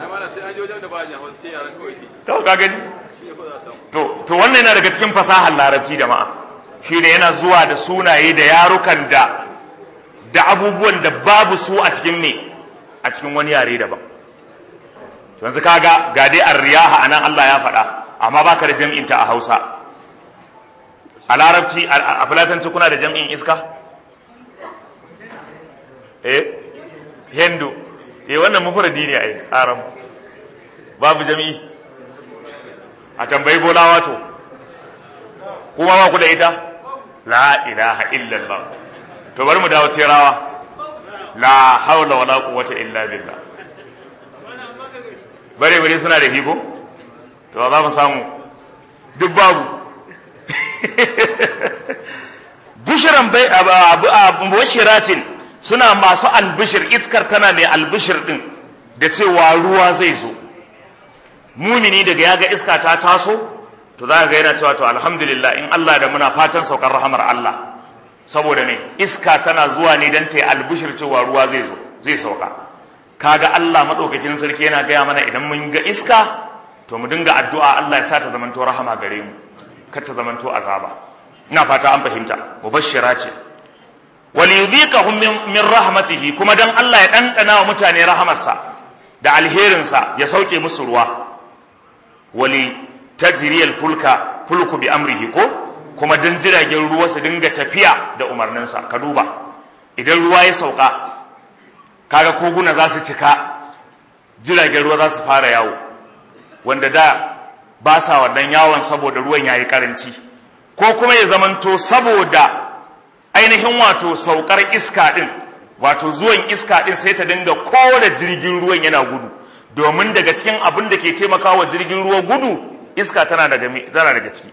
to ka gani to to wannan yana daga cikin fasahar larabci jama'a shi ne yana zuwa da sunaye da yarukan da da abubuwan da babu su a cikin me a cikin wani yare daban to yanzu kaga ga dai ar-riyaha anan Allah ya faɗa amma baka da jam'in ta a Hausa a larabci a fulatanci kuna da jam'in iska eh hindu eh wannan mufradi ne ai aram babu jami'i a tambayi bolawa to kuma ba ku da ita la ilaha illallah to bari mu dawo terawa la haula wala quwwata illa billah bare bare suna da hiko to za mu samu duk babu bushiran bai bashiratin suna masu albishir iskar tana mai albishir din da cewa ruwa zai zo mumini daga ya ga iska ta taso to za ga yana cewa to alhamdulillah in Allah da muna fatan saukar rahamar Allah saboda ne iska tana zuwa ne don ta yi albishir cewa ruwa zai zo zai sauka kaga Allah madaukakin sarki yana gaya mana idan mun ga iska to mu dinga addu'a Allah ya sa ta zamanto rahama gare mu kar ta zamanto azaba ina fata an fahimta mubashshira ce wal yudhiqahum min rahmatihi kuma dan Allah ya dandana wa mutane rahamarsa da alherinsa ya sauke musu ruwa wali tajriyal fulka fulku bi amrihi ko kuma dan jiragen ruwa su dinga tafiya da umarninsa ka duba idan ruwa ya sauka kaga koguna za su cika jiragen ruwa za su fara yawo wanda da ba sa wannan yawon saboda ruwan yayi karanci ko kuma ya zamanto saboda ainihin wato saukar iska din wato zuwan iska din sai ta dinga kore jirgin ruwan yana gudu domin daga cikin abin da ke taimakawa jirgin ruwa gudu iska tana daga tana daga ciki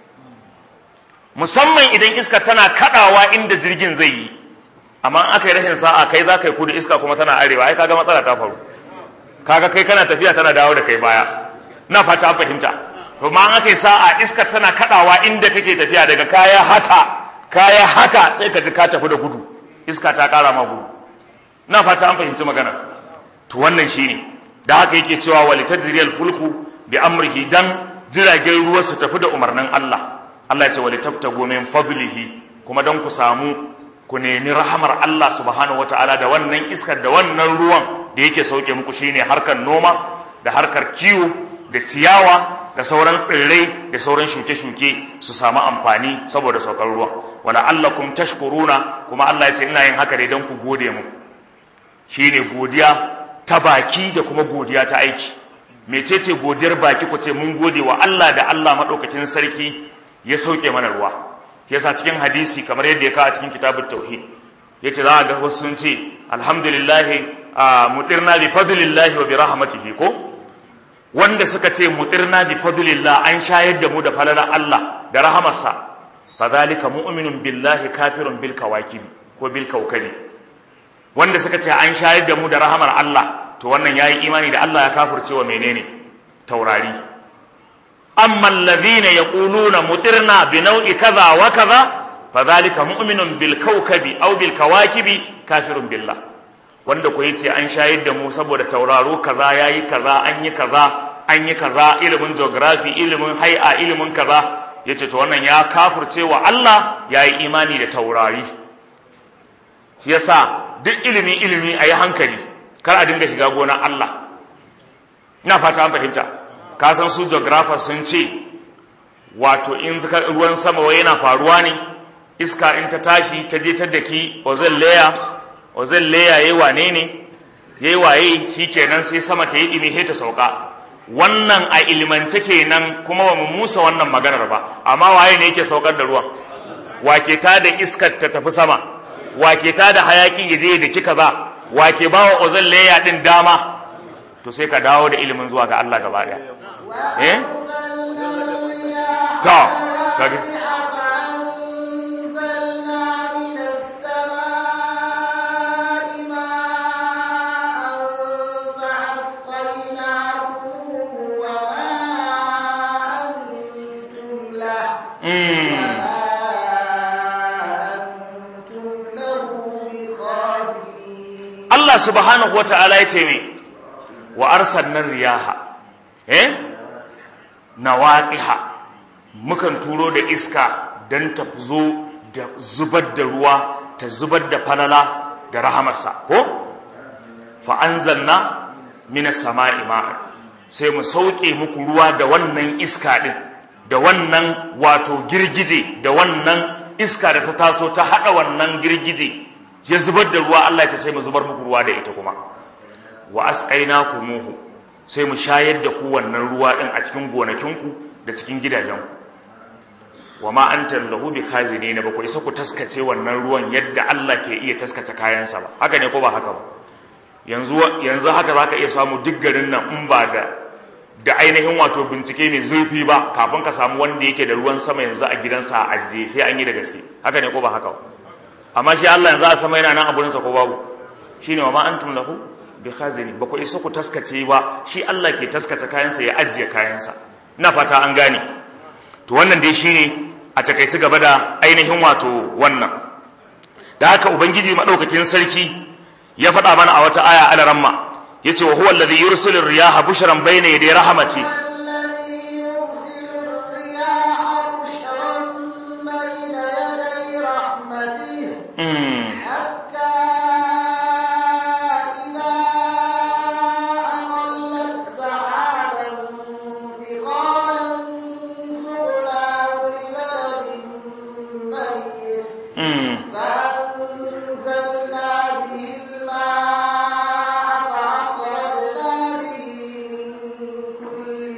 musamman idan iska tana kadawa inda jirgin zai yi amma in aka yi rashin sa'a kai za ka yi kudu iska kuma tana arewa ai kaga matsala ta faru kaga kai kana tafiya tana dawo da kai baya na fata an fahimta to ma an aka yi sa'a iska tana kadawa inda kake tafiya daga kaya haka kaya haka sai ka ji ka tafi da gudu iska ta kara ma gudu na fata an fahimci magana to wannan shine da haka yake cewa walitajriyal fulku bi amrihi dan jiragen ruwa su tafi da umarnin Allah Allah ya ce walitaftagu min fadlihi kuma dan ku samu ku nemi rahamar Allah subhanahu wataala da wannan iskar da wannan ruwan da yake sauke muku shine harkar noma da harkar kiwo da ciyawa da sauran tsirrai da sauran shuke-shuke su samu amfani saboda saukar ruwa wala allakum tashkuruna kuma Allah ya ce ina yin haka ne dan ku gode mu shine godiya ta baki da kuma godiya ta aiki mecece godiyar baki ku ce mun gode wa Allah da Allah madaukakin sarki ya sauke mana ruwa yasa cikin hadisi kamar yadda ya kawo a cikin kitabut tauhid yace za a ga wasu sun ce alhamdulillah mutirna bi fadlillah wa bi rahmatihi ko wanda suka ce mutirna bi fadlillah an shayar da mu da falalar Allah da rahamarsa fadhalika mu'minun billahi kafirun bil kawakib ko bil kawkabi wanda suka ce an shayar da mu da rahamar Allah to wannan yayi imani da Allah ya kafirce wa menene taurari amma alladhina yaquluna mutirna bi naw'i kaza wa kaza fadhalika mu'minun bil kawkabi aw bil kawakibi kafirun billah wanda ko yace an shayar da mu saboda tauraro kaza yayi kaza an yi kaza an yi kaza ilimin geography ilimin hay'a ilimin kaza yace to wannan ya kafirce wa Allah yayi imani da taurari yasa duk ilimi ilimi ayi hankali kar a dinga shiga gonar Allah ina fata an fahimta ka san su geographers sun ce wato in ruwan sama wai yana faruwa ne iska in ta tashi ta je ta daki ozon layer ozon layer yayi wane ne yayi waye shikenan sai sama ta yi dimi ta sauka wannan a ilmance kenan kuma ba mu musa wannan maganar ba amma waye ne yake saukar da ruwan wake ta da iskar ta tafi sama wake ta da hayakin ya je da kika za wake bawa ozon layer din dama to sai ka dawo da ilimin zuwa ga Allah gaba daya eh وأرسلنا الرياح to kage فأنزلنا من السماء ماء فأسقيناكم وما أنتم له mm. وما أنتم له بخازنين Allah subhanahu wata'ala ya ce me wa arsalna riyaha eh nawaqiha mukan turo da iska dan ta zo da zubar da ruwa ta zubar da falala da rahamarsa ko fa anzalna minas sama'i ma'an sai mu sauke muku ruwa da wannan iska din da wannan wato girgije da wannan iska da ta taso ta hada wannan girgije ya zubar da ruwa Allah ya ce sai mu zubar muku ruwa da ita kuma wa asqaynakumuhu sai mu shayar da ku wannan ruwa din a cikin gonakinku da cikin gidajenku wa ma anta lahu bi khazinin ba ku isa ku taskace wannan ruwan yadda Allah ke iya taskace kayansa ba haka ne ko ba haka ba yanzu yanzu haka zaka iya samu duk garin nan in ba da da ainihin wato bincike mai zurfi ba kafin ka samu wanda yake da ruwan sama yanzu a gidansa a ajiye sai an yi da gaske haka ne ko ba haka ba amma shi Allah yanzu a sama yana nan a gurinsa ko babu shine wa ma antum lahu bi khazini ba ku isa ku taskace ba shi Allah ke taskace kayansa ya ajiye kayansa ina fata an gane to wannan dai shine a takaici gaba da ainihin wato wannan da haka ubangiji madaukakin sarki ya faɗa mana a wata aya alaramma yace wa huwa alladhi yursilu riyaha bushran bayna yaday rahmati الذي يرسل الرياح بشرا بين يدي رحمته mm. حتى إذا أقلت سحابا ثقالا سقناه لبلد ميت Mm. فأنزلنا به الماء فأخرجنا به من كل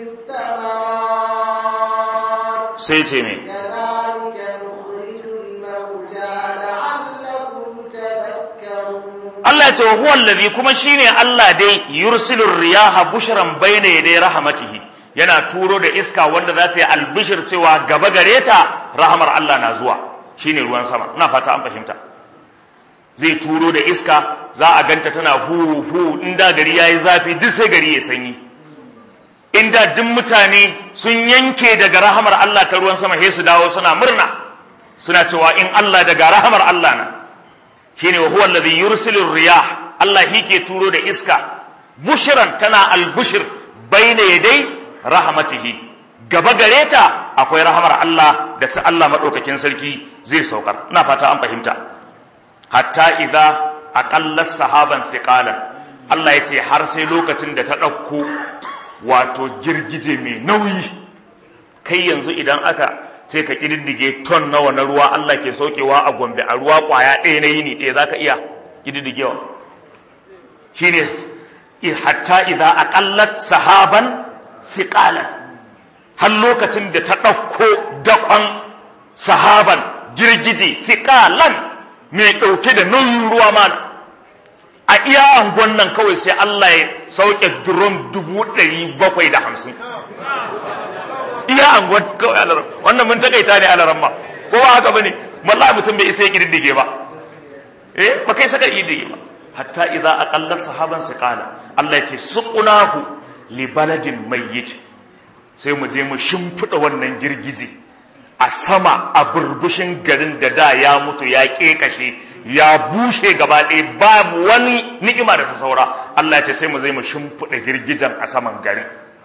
الثمرات sai ce me كذلك نخرج الموتى لعلكم تذكرون Allah ya ce wa huwa allazi kuma shine Allah dai yursilur riyaha bushran bayna yaday rahmatihi yana turo da iska wanda za ta yi albishir cewa gaba gare ta rahamar Allah na zuwa shine ruwan sama ina fata an fahimta zai turo da iska za a ganta tana hu hu inda gari yayi zafi duk sai gari ya sanyi inda duk mutane sun yanke daga rahamar Allah ta ruwan sama sai su dawo suna murna suna cewa in Allah daga rahamar Allah na shine wa huwa alladhi yursilu riyah Allah ke turo da iska bushran tana albushir baina yadai rahmatihi gaba gare ta akwai rahamar Allah da ta Allah madaukakin sarki zai saukar ina fata an fahimta hatta idza aqallat sahaban thiqalan Allah yace har sai lokacin da ta dauko wato girgije mai nauyi kai yanzu idan aka sai ka kididdige ton nawa na ruwa Allah ke saukewa a Gombe a ruwa kwaya ɗaya na yini ɗaya zaka iya kididdigewa shine hatta idza aqallat sahaban thiqalan har lokacin da ta ɗauko dakon sahaban girgije thiqalan mai ɗauke da nauyin ruwa mana a iya angon nan kawai sai Allah ya sauke drum dubu ɗari bakwai da hamsin iya anguwar kawai alaram wannan mun takaita ne alaram ma ko ba haka bane wallahi mutum bai isa ya kididdige ba eh ba kai saka kididdige ba hatta idza aqallat sahaban siqala Allah ya ce suqnahu li baladin mayyit sai mu je mu shimfida wannan girgije a sama a burbushin garin da da ya mutu ya kekashe ya bushe gaba ɗaya babu wani ni'ima da ta saura Allah ya ce sai mu zai mu shimfida girgijen a saman garin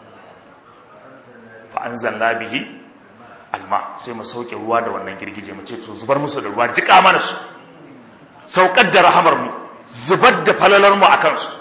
fa'anzalna bihi alma sai mu sauke ruwa da wannan girgije mu ce to zubar musu da ruwa jika mana su saukar da rahamar mu zubar da falalar mu akan su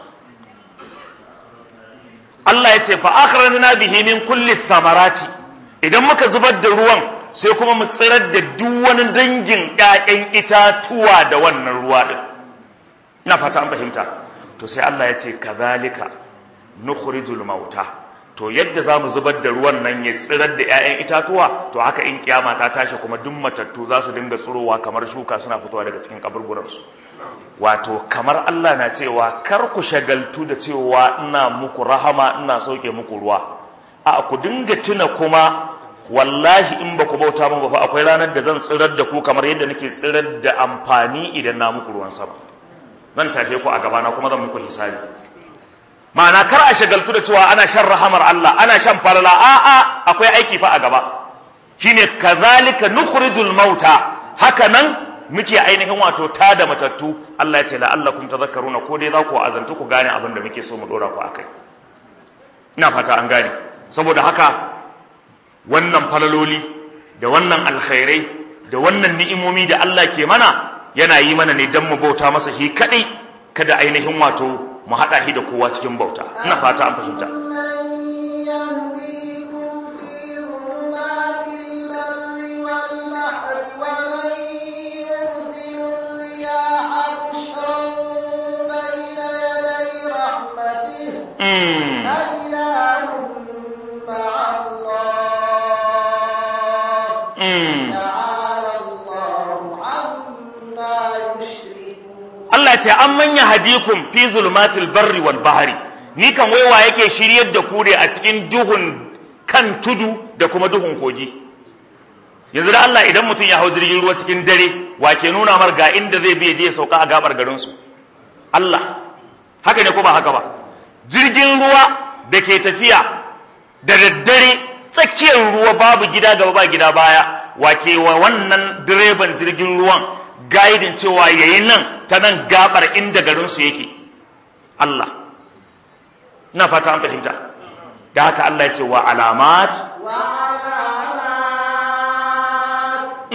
Allah ya ce fa akhrajna bihi min kulli thamarati idan muka zubar da ruwan sai kuma mu tsirar da duk wani dangin ƴaƴan itatuwa da wannan ruwa din ina fata an fahimta to sai Allah ya ce kadhalika nukhrijul mauta to yadda za mu zubar da ruwan nan ya tsirar da 'ya'yan itatuwa to haka in kiyama ta tashi kuma duk matattu za su dinga tsirowa kamar shuka suna fitowa daga cikin kaburburansu wato kamar Allah na cewa kar ku shagaltu da cewa ina muku rahama ina sauke muku ruwa a ku dinga tuna kuma wallahi in ba ku bauta min ba fa akwai ranar da zan tsirar da ku kamar yadda nake tsirar da amfani idan na muku ruwan sama zan tafe ku a gabana kuma zan muku hisabi ma'ana kar a shagaltu da cewa ana shan rahamar Allah ana shan falala a'a akwai aiki fa a gaba shine kazalika nukhrijul mauta haka nan muke ainihin wato ta da matattu Allah ya ce la'allakum tadhakkaruna ko dai za ku azantu ku gane abin da muke so mu dora ku akai ina fata an gane saboda haka wannan falaloli da wannan alkhairai da wannan ni'imomi da Allah ke mana yana yi mana ne dan mu bauta masa shi kadai kada ainihin wato mu hada shi da kowa cikin bauta ina fata an fahimta Allah ce an manya hadikum fi zulmatil barri wal bahari ni kan waiwa yake shiryar da ku ne a cikin duhun kan tudu da kuma duhun kogi yanzu da Allah idan mutum ya hau jirgin ruwa cikin dare wa ke nuna mar ga inda zai biye je sauka a gabar garin su Allah haka ne ko ba haka ba jirgin ruwa da ke tafiya da daddare tsakiyar ruwa babu gida gaba ba gida baya wa ke wa wannan direban jirgin ruwan gaidin cewa yayi nan ta nan gabar inda garinsu yake Allah na fata an fahimta da haka Allah ya ce wa alamat wa alamat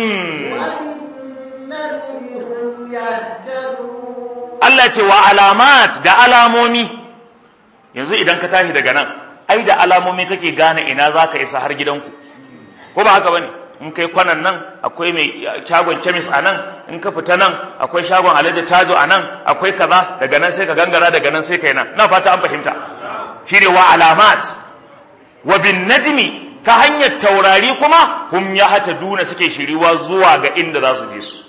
Allah ya ce wa alamat da alamomi yanzu idan ka tashi daga nan ai da alamomi kake gane ina zaka isa har gidanku ko ba haka bane in kai kwanan nan akwai mai shagon kemis a nan in ka fita nan akwai shagon alade tajo a nan akwai kaza daga nan sai ka gangara daga nan sai kai nan na fata an fahimta shine wa alamat wa bin najmi ta hanyar taurari kuma hum ya hata duna suke shiriwa zuwa ga inda za su je su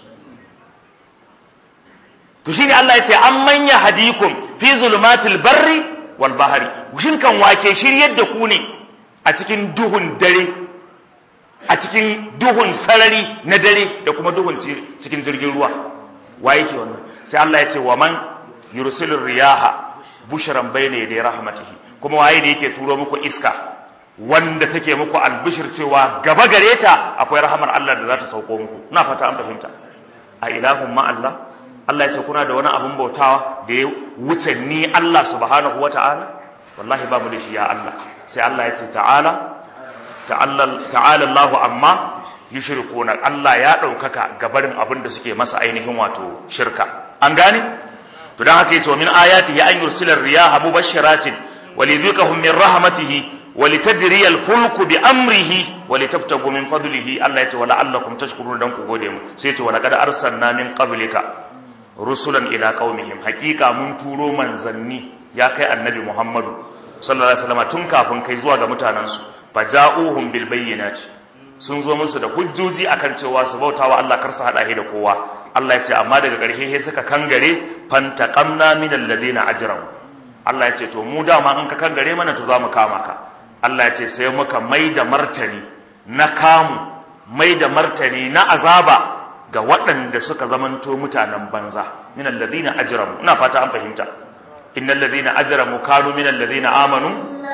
to shine Allah ya ce an manya hadikum fi zulumatil barri wal bahari shin kan wake shiryar da ku ne a cikin duhun dare a cikin duhun sarari na dare da kuma duhun cikin jirgin ruwa wa yake wannan sai Allah ya ce wa man yursilur riyaha bushran bayna yaday rahmatihi kuma waye ne yake turo muku iska wanda take muku albishir cewa gaba gare ta akwai rahamar Allah da za ta sauko muku ina fata an fahimta a ilahun ma Allah Allah ya ce kuna da wani abun bautawa da ya wuce ni Allah subhanahu wata'ala wallahi ba mu da shi ya Allah sai Allah ya ce ta'ala ta'ala Allahu amma yushrikuna Allah ya ɗaukaka gabarin abin da suke masa ainihin wato shirka an gane to dan haka yace min ayatihi an yursila riyaha mubashshiratin walidhikahum min rahmatihi walitajriya alfulku bi amrihi walitaftagu min fadlihi Allah yace wala allakum tashkurun dan ku gode mu sai yace wala qad arsalna min qablika rusulan ila qaumihim haqiqa mun turo manzanni ya kai annabi Muhammadu sallallahu alaihi wasallam tun kafin kai zuwa ga mutanansu faja'uhum bil bayyinati sun zo musu da hujjoji akan cewa su bautawa Allah kar su hada da kowa Allah ya ce amma daga ƙarshe sai suka kangare fantaqamna min alladhina ajramu Allah ya ce to mu dama in ka kangare mana to zamu kama ka Allah ya ce sai muka mai da martani na kamu mai da martani na azaba ga waɗanda suka zamanto mutanen banza min alladhina ajramu ina fata an fahimta innal ladhina ajramu kanu min alladhina amanu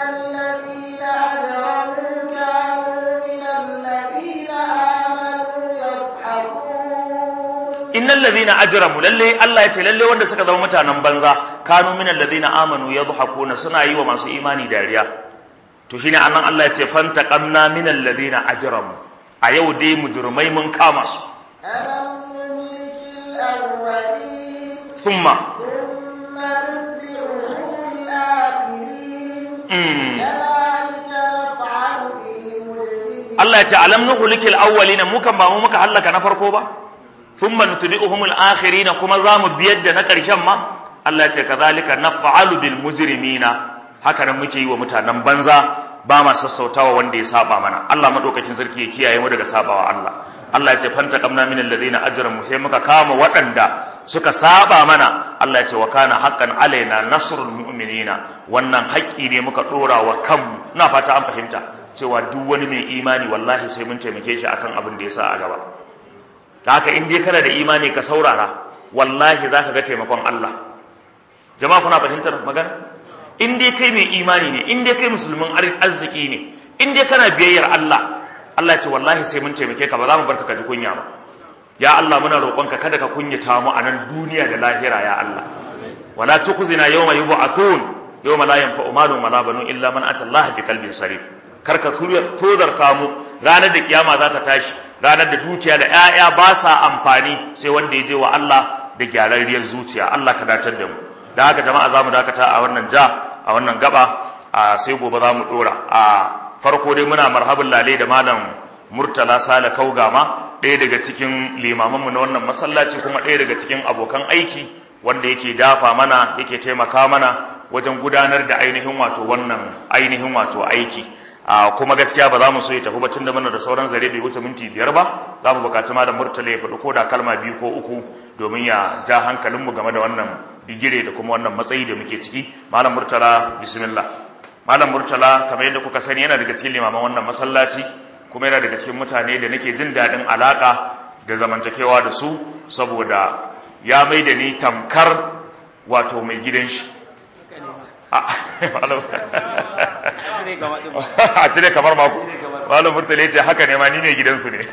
innal ladhina ajramu lalle Allah ya ce lalle wanda suka zama mutanen banza kanu min alladhina amanu yadhakuna suna yi wa masu imani dariya to shine annan Allah ya ce fantaqamna min alladhina ajramu a yau dai mujrimai mun kama su ألم نهلك الأولين thumma ثم نتبعهم الآخرين mm. كذلك نفعل بالمجرمين Allah ya ce alam nuhlikil awwalina mu kan ba mu muka halaka na farko ba thumma nutbi'uhum al-akhirina kuma zamu biyar da na karshen ma Allah ya ce kadhalika naf'alu bil mujrimina haka nan muke yi wa mutanen banza ba ma sassautawa wanda ya saba mana Allah madaukakin sarki ya kiyaye mu daga sabawa Allah Allah ya ce fanta kamna min alladhina ajramu sai muka kama waɗanda suka saba mana Allah ya ce wa kana haqqan alaina nasrul mu'minina wannan haƙƙi ne muka dora wa kanmu ina fata an fahimta cewa duk wani mai imani wallahi sai mun taimake shi akan abin da ya sa a gaba haka in dai kana da imani ka saurara wallahi zaka ga taimakon Allah jama'a kuna fahimtar magana in dai kai mai imani ne in dai kai musulmin arziki ne in dai kana biyayyar Allah Allah ce wallahi sai mun taimake ka ba za mu barka ka ji kunya ba ya Allah muna roƙonka kada ka kunyata mu a nan duniya da lahira ya Allah wala tukhzina yawma yub'athun yawma la yanfa'u malun wala banun illa man ata Allah bi qalbin sarif kar ka tozarta mu ranar da kiyama za ta tashi ranar da dukiya da 'ya'ya ba sa amfani sai wanda ya je wa Allah da gyararriyar zuciya Allah ka datar da mu da haka jama'a za mu dakata a wannan ja a wannan gaba a sai gobe za mu dora a farko dai muna marhabin lale da malam murtala sale kaugama ɗaya daga cikin limamanmu na wannan masallaci kuma ɗaya daga cikin abokan aiki wanda yake dafa mana yake taimaka mana wajen gudanar da ainihin wato wannan ainihin wato aiki a kuma gaskiya ba za mu so ya tafi ba tunda mana da sauran zare bai wuce minti biyar ba za mu bukaci malam murtala ya faɗi ko da kalma biyu ko uku domin ya ja hankalinmu game da wannan bigire da kuma wannan matsayi da muke ciki malam murtala bismillah malam murtala kamar yadda kuka sani yana daga cikin limaman wannan masallaci kuma yana daga cikin mutane da nake jin daɗin alaƙa da zamantakewa da su saboda ya mai da ni tamkar wato mai gidan shi a cire kamar mako malam murtala ya ce haka ne ma ni mai gidansu ne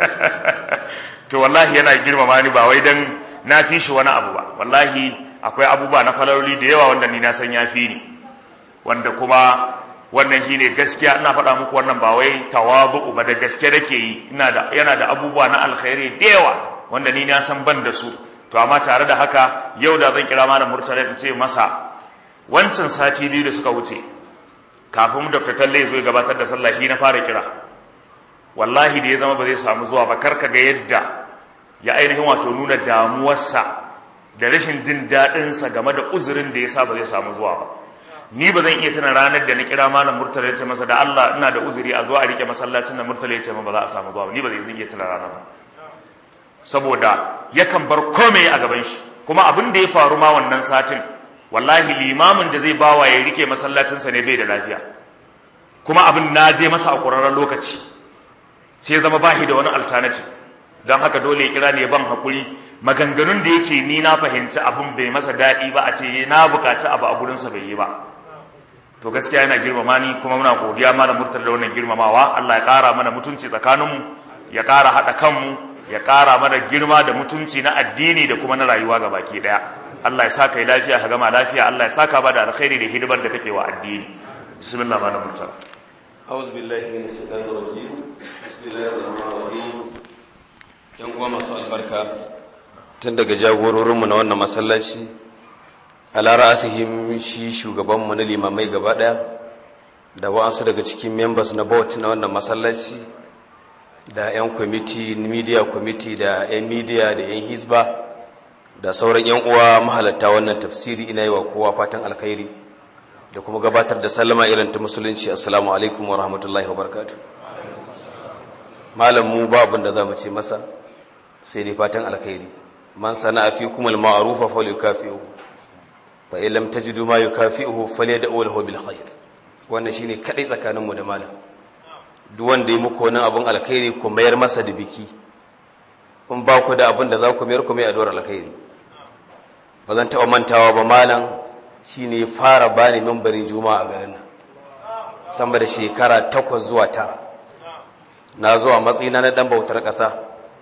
to wallahi yana girmama ni ba wai dan na fi shi wani abu ba wallahi akwai abubuwa na falaloli da yawa wanda ni na san ya fi ni wanda kuma wannan shi ne gaskiya ina faɗa muku wannan ba wai tawabu ba da gaske nake yi ina da yana da abubuwa na alkhairi da yawa wanda ni na san ban da su to amma tare da haka yau da zan kira malam murtala in ce masa wancan sati biyu da suka wuce kafin dr talle zo ya gabatar da sallah shi na fara kira wallahi da ya zama ba zai samu zuwa ba karka ga yadda ya ainihin wato nuna damuwarsa da rashin jin daɗinsa game da uzurin da ya sa ba zai samu zuwa ba ni ba zan iya tuna ranar da na kira malam murtala ya ce masa da Allah ina da uzuri a zuwa a rike masallacin da murtala ya ce ba za a samu zuwa ba ni ba zan iya tuna ranar ba saboda yakan bar komai a gaban shi kuma abin da ya faru ma wannan satin wallahi limamin da zai bawa ya rike masallacinsa ne bai da lafiya kuma abin na je masa a ƙurarren lokaci sai zama bahi da wani alternative don haka dole ya kira ne ban hakuri maganganun da yake ni na fahimci abin bai masa daɗi ba a ce na bukaci abu a gurinsa bai yi ba to gaskiya yana girmama ni kuma muna godiya mana murtala da wannan girmamawa Allah ya ƙara mana mutunci tsakaninmu ya ƙara haɗa kanmu ya ƙara mana girma da mutunci na addini da kuma na rayuwa ga baki ɗaya Allah ya saka yi lafiya ka gama lafiya Allah ya saka ba da alkhairi da hidimar da kake wa addini bismillah mana murtala أعوذ بالله من الشيطان الرجيم بسم الله الرحمن الرحيم yan uwa masu albarka tun daga jagororinmu na wannan masallaci alara asihim shi shugabanmu na limamai gaba daya da wa'ansu daga cikin members na board na wannan masallaci da 'yan kwamiti media kwamiti da 'yan media da 'yan hisba da sauran 'yan uwa mahalatta wannan tafsiri ina yi wa kowa fatan alkhairi da kuma gabatar da sallama irin ta musulunci assalamu alaikum wa rahmatullahi wa barakatuh malam mu ba abin da za mu ce masa sai dai fatan alkhairi man sana'a fikum al-ma'rufa falyukafi'u fa in lam tajidu ma yukafi'uhu falyad'u lahu bil khair wannan shine kadai tsakanin mu da malam duk wanda ya muku wani abun alkhairi ku mayar masa da biki in ba ku da abin da za ku mayar ku mai addu'ar alkhairi ba zan taɓa mantawa ba malam shine ya fara bani mambarin juma'a a garin nan sama da shekara takwas zuwa tara na zuwa matsayina na dan bautar ƙasa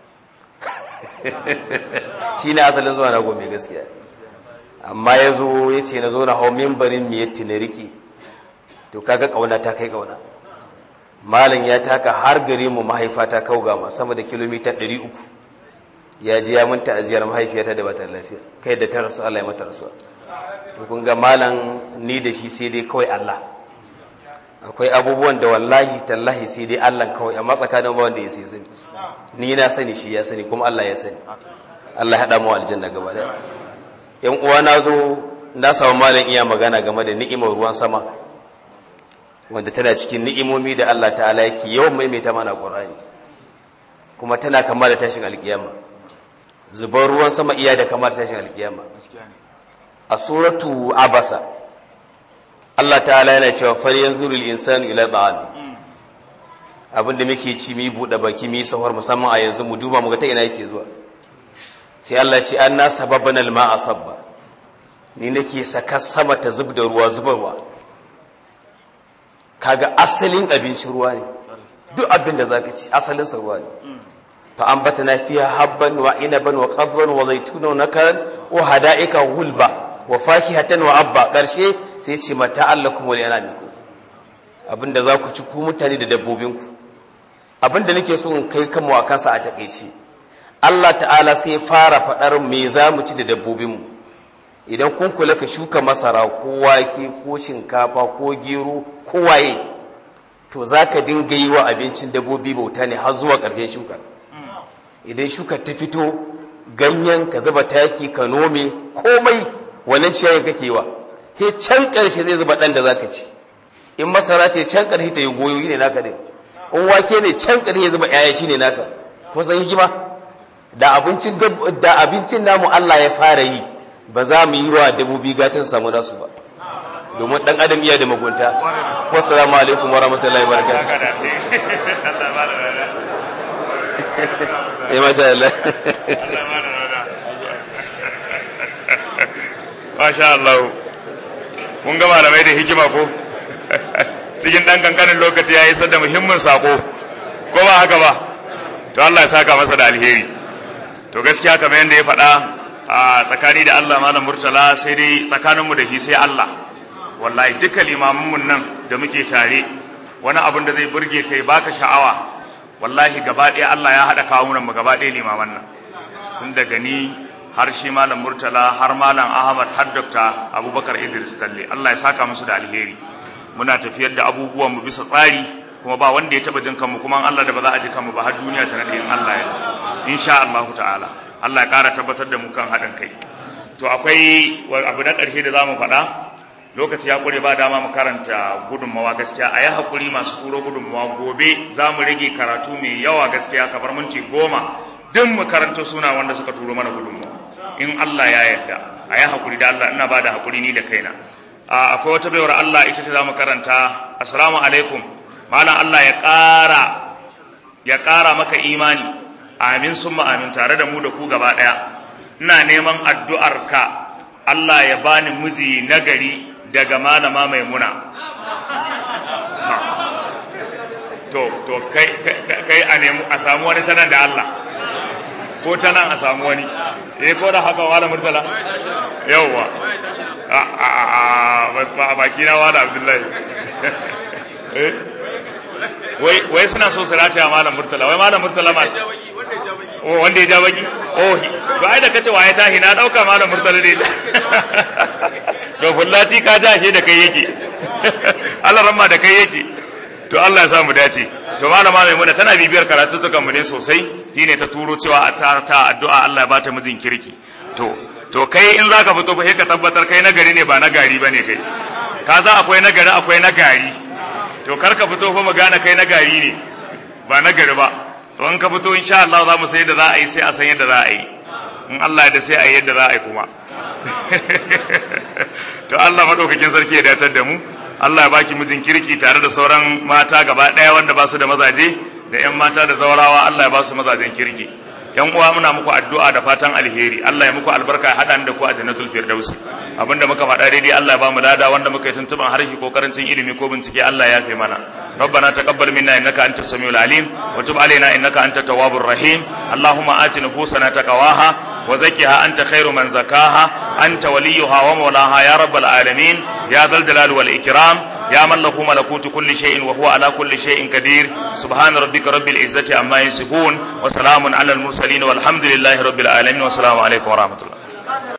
shi ne asalin zuwa na gome gaskiya amma ya zo ya ce na zo na hau mimbarin miyatti na riƙe to kaga ƙauna ta kai ƙauna malin ya taka har gare mu mahaifa ta kaugama sama da kilomita 300 ya ji ya mun ta'aziyar mahaifiyata da bata lafiya kai da ta rasu Allah ya mata rasuwa to kun ga malam ni da shi sai dai kawai Allah akwai abubuwan da wallahi tallahi sai dai Allah kawai amma tsakanin ba wanda ya sai sani ni na sani shi ya sani kuma Allah ya sani Allah ya haɗa mu aljanna gaba da yan uwa na zo na samu malam iya magana game da ni'imar ruwan sama wanda tana cikin ni'imomi da Allah ta'ala yake yawan maimaita mana Qur'ani kuma tana kama da tashin alkiyama zubar ruwan sama iya da kama da tashin alkiyama a suratu abasa Allah ta'ala yana cewa far yanzu lil insanu ila ta'ami abinda muke ci mu buɗe baki mu yi sahur musamman a yanzu mu duba mu ga ta ina yake zuwa sai Allah ce an na sababan alma a sabba ni nake saka sama ta zub da ruwa zubarwa kaga asalin abincin ruwa ne duk abin da zaka ci asalin sa ruwa ne fa ambatana fiha habban wa inaban wa qadban wa zaytuna wa nakaran wa hada'ika gulba wa fakihatan wa abba karshe sai ce mata allakum wa lianamikum abinda za ku ci ku mutane da dabbobinku abinda nake so in kai kanmu a kansa a takeici Allah ta'ala sai fara faɗar me za mu ci da dabbobinmu idan kun kula ka shuka masara ko wake ko shinkafa ko gero ko waye to za ka dinga yi wa abincin dabbobi bauta ne har zuwa ƙarshen shukar idan shukar ta fito ganyen ka zuba taki ka nome komai wannan ciyayin kake wa he can ƙarshe zai zuba ɗan da za ka ci in masara ce can ƙarshe ta yi goyoyi ne naka ne in wake ne can ƙarshe ya zuba 'ya'ya shi ne naka ko san hikima da abincin da abincin namu Allah ya fara yi ba za mu yi wa dabobi gatan samu nasu ba domin dan adam iya da mugunta wassalamu alaikum warahmatullahi wabarakatuh eh masha Allah masha Allah kun ga malamai da hikima ko cikin dan kankanin lokaci ya isar da muhimmin sako ko ba haka ba to Allah ya saka masa da alheri to gaskiya kamar yadda ya faɗa a tsakani da Allah malam murtala sai dai tsakaninmu da shi sai Allah wallahi duka limamanmu nan da muke tare wani abin da zai burge kai baka sha'awa wallahi gaba ɗaya Allah ya haɗa kawo mu gaba ɗaya limaman nan tun daga ni har shi malam murtala har malam ahmad har dokta abubakar idris talle Allah ya saka musu da alheri muna tafiyar da abubuwan mu bisa tsari kuma ba wanda ya taba jin kanmu kuma Allah da ba za a ji kanmu ba har duniya ta nade in Allah ya insha Allah ta'ala Allah ya kara tabbatar da mu kan haɗin kai to akwai abu na ƙarshe da zamu faɗa lokaci ya kure ba dama mu karanta gudunmawa gaskiya a yi haƙuri masu turo gudunmawa gobe za mu rage karatu mai yawa gaskiya kamar minti goma duk mu karanta suna wanda suka turo mana gudunmawa in Allah ya yarda a yi haƙuri da Allah ina ba da haƙuri ni da kaina akwai wata baiwar Allah ita ce za mu karanta assalamu alaikum malam Allah ya ƙara ya ƙara maka imani amin summa amin tare da mu da ku gaba ɗaya ina neman addu'arka Allah ya bani miji nagari daga malama maimuna to to kai kai a nemi a samu wani tanan da Allah ko tanan a samu wani eh ko da haka wala murtala yawwa a a a baki na wala abdullahi eh wai wai suna so su rataya malam murtala wai malam murtala ma wanda ya ja baki oh to ai da kace waye tahi na dauka malam murtala ne to fullati ka ja shi da kai yake Allah ramma da kai yake to Allah ya sa mu dace to malama mai muna tana bibiyar karatutukan mu ne sosai shine ta turo cewa a ta ta addu'a Allah ya bata mijin kirki to to kai in zaka fito fa sai ka tabbatar kai nagari ne ba na gari bane kai ka san akwai nagari akwai na gari to kar ka fito fa magana kai na gari ne ba na gari ba so in ka fito insha Allah za mu sai yadda za a yi sai a san yadda za a yi in Allah ya da sai a yi yadda za a yi kuma to Allah madaukakin sarki ya datar da mu Allah ya baki mijin kirki tare da sauran mata gaba ɗaya wanda ba su da mazaje da 'yan mata da zaurawa Allah ya ba su mazajen kirki yan uwa muna muku addu'a da fatan alheri Allah ya muku albarka ya haɗa da ku a jannatul firdausi abinda muka faɗa daidai Allah ya ba mu lada wanda muka yi tuntuban harshe ko karancin ilimi ko bincike Allah ya fi mana ربنا تقبل منا انك انت السميع العليم وتب علينا انك انت التواب الرحيم اللهم آت نفوسنا تقواها وزكها انت خير من زكاها انت وليها ومولاها يا رب العالمين يا ذا الجلال والاكرام يا من له ملكوت كل شيء وهو على كل شيء قدير سبحان ربك رب العزة عما يصفون وسلام على المرسلين والحمد لله رب العالمين والسلام عليكم ورحمة الله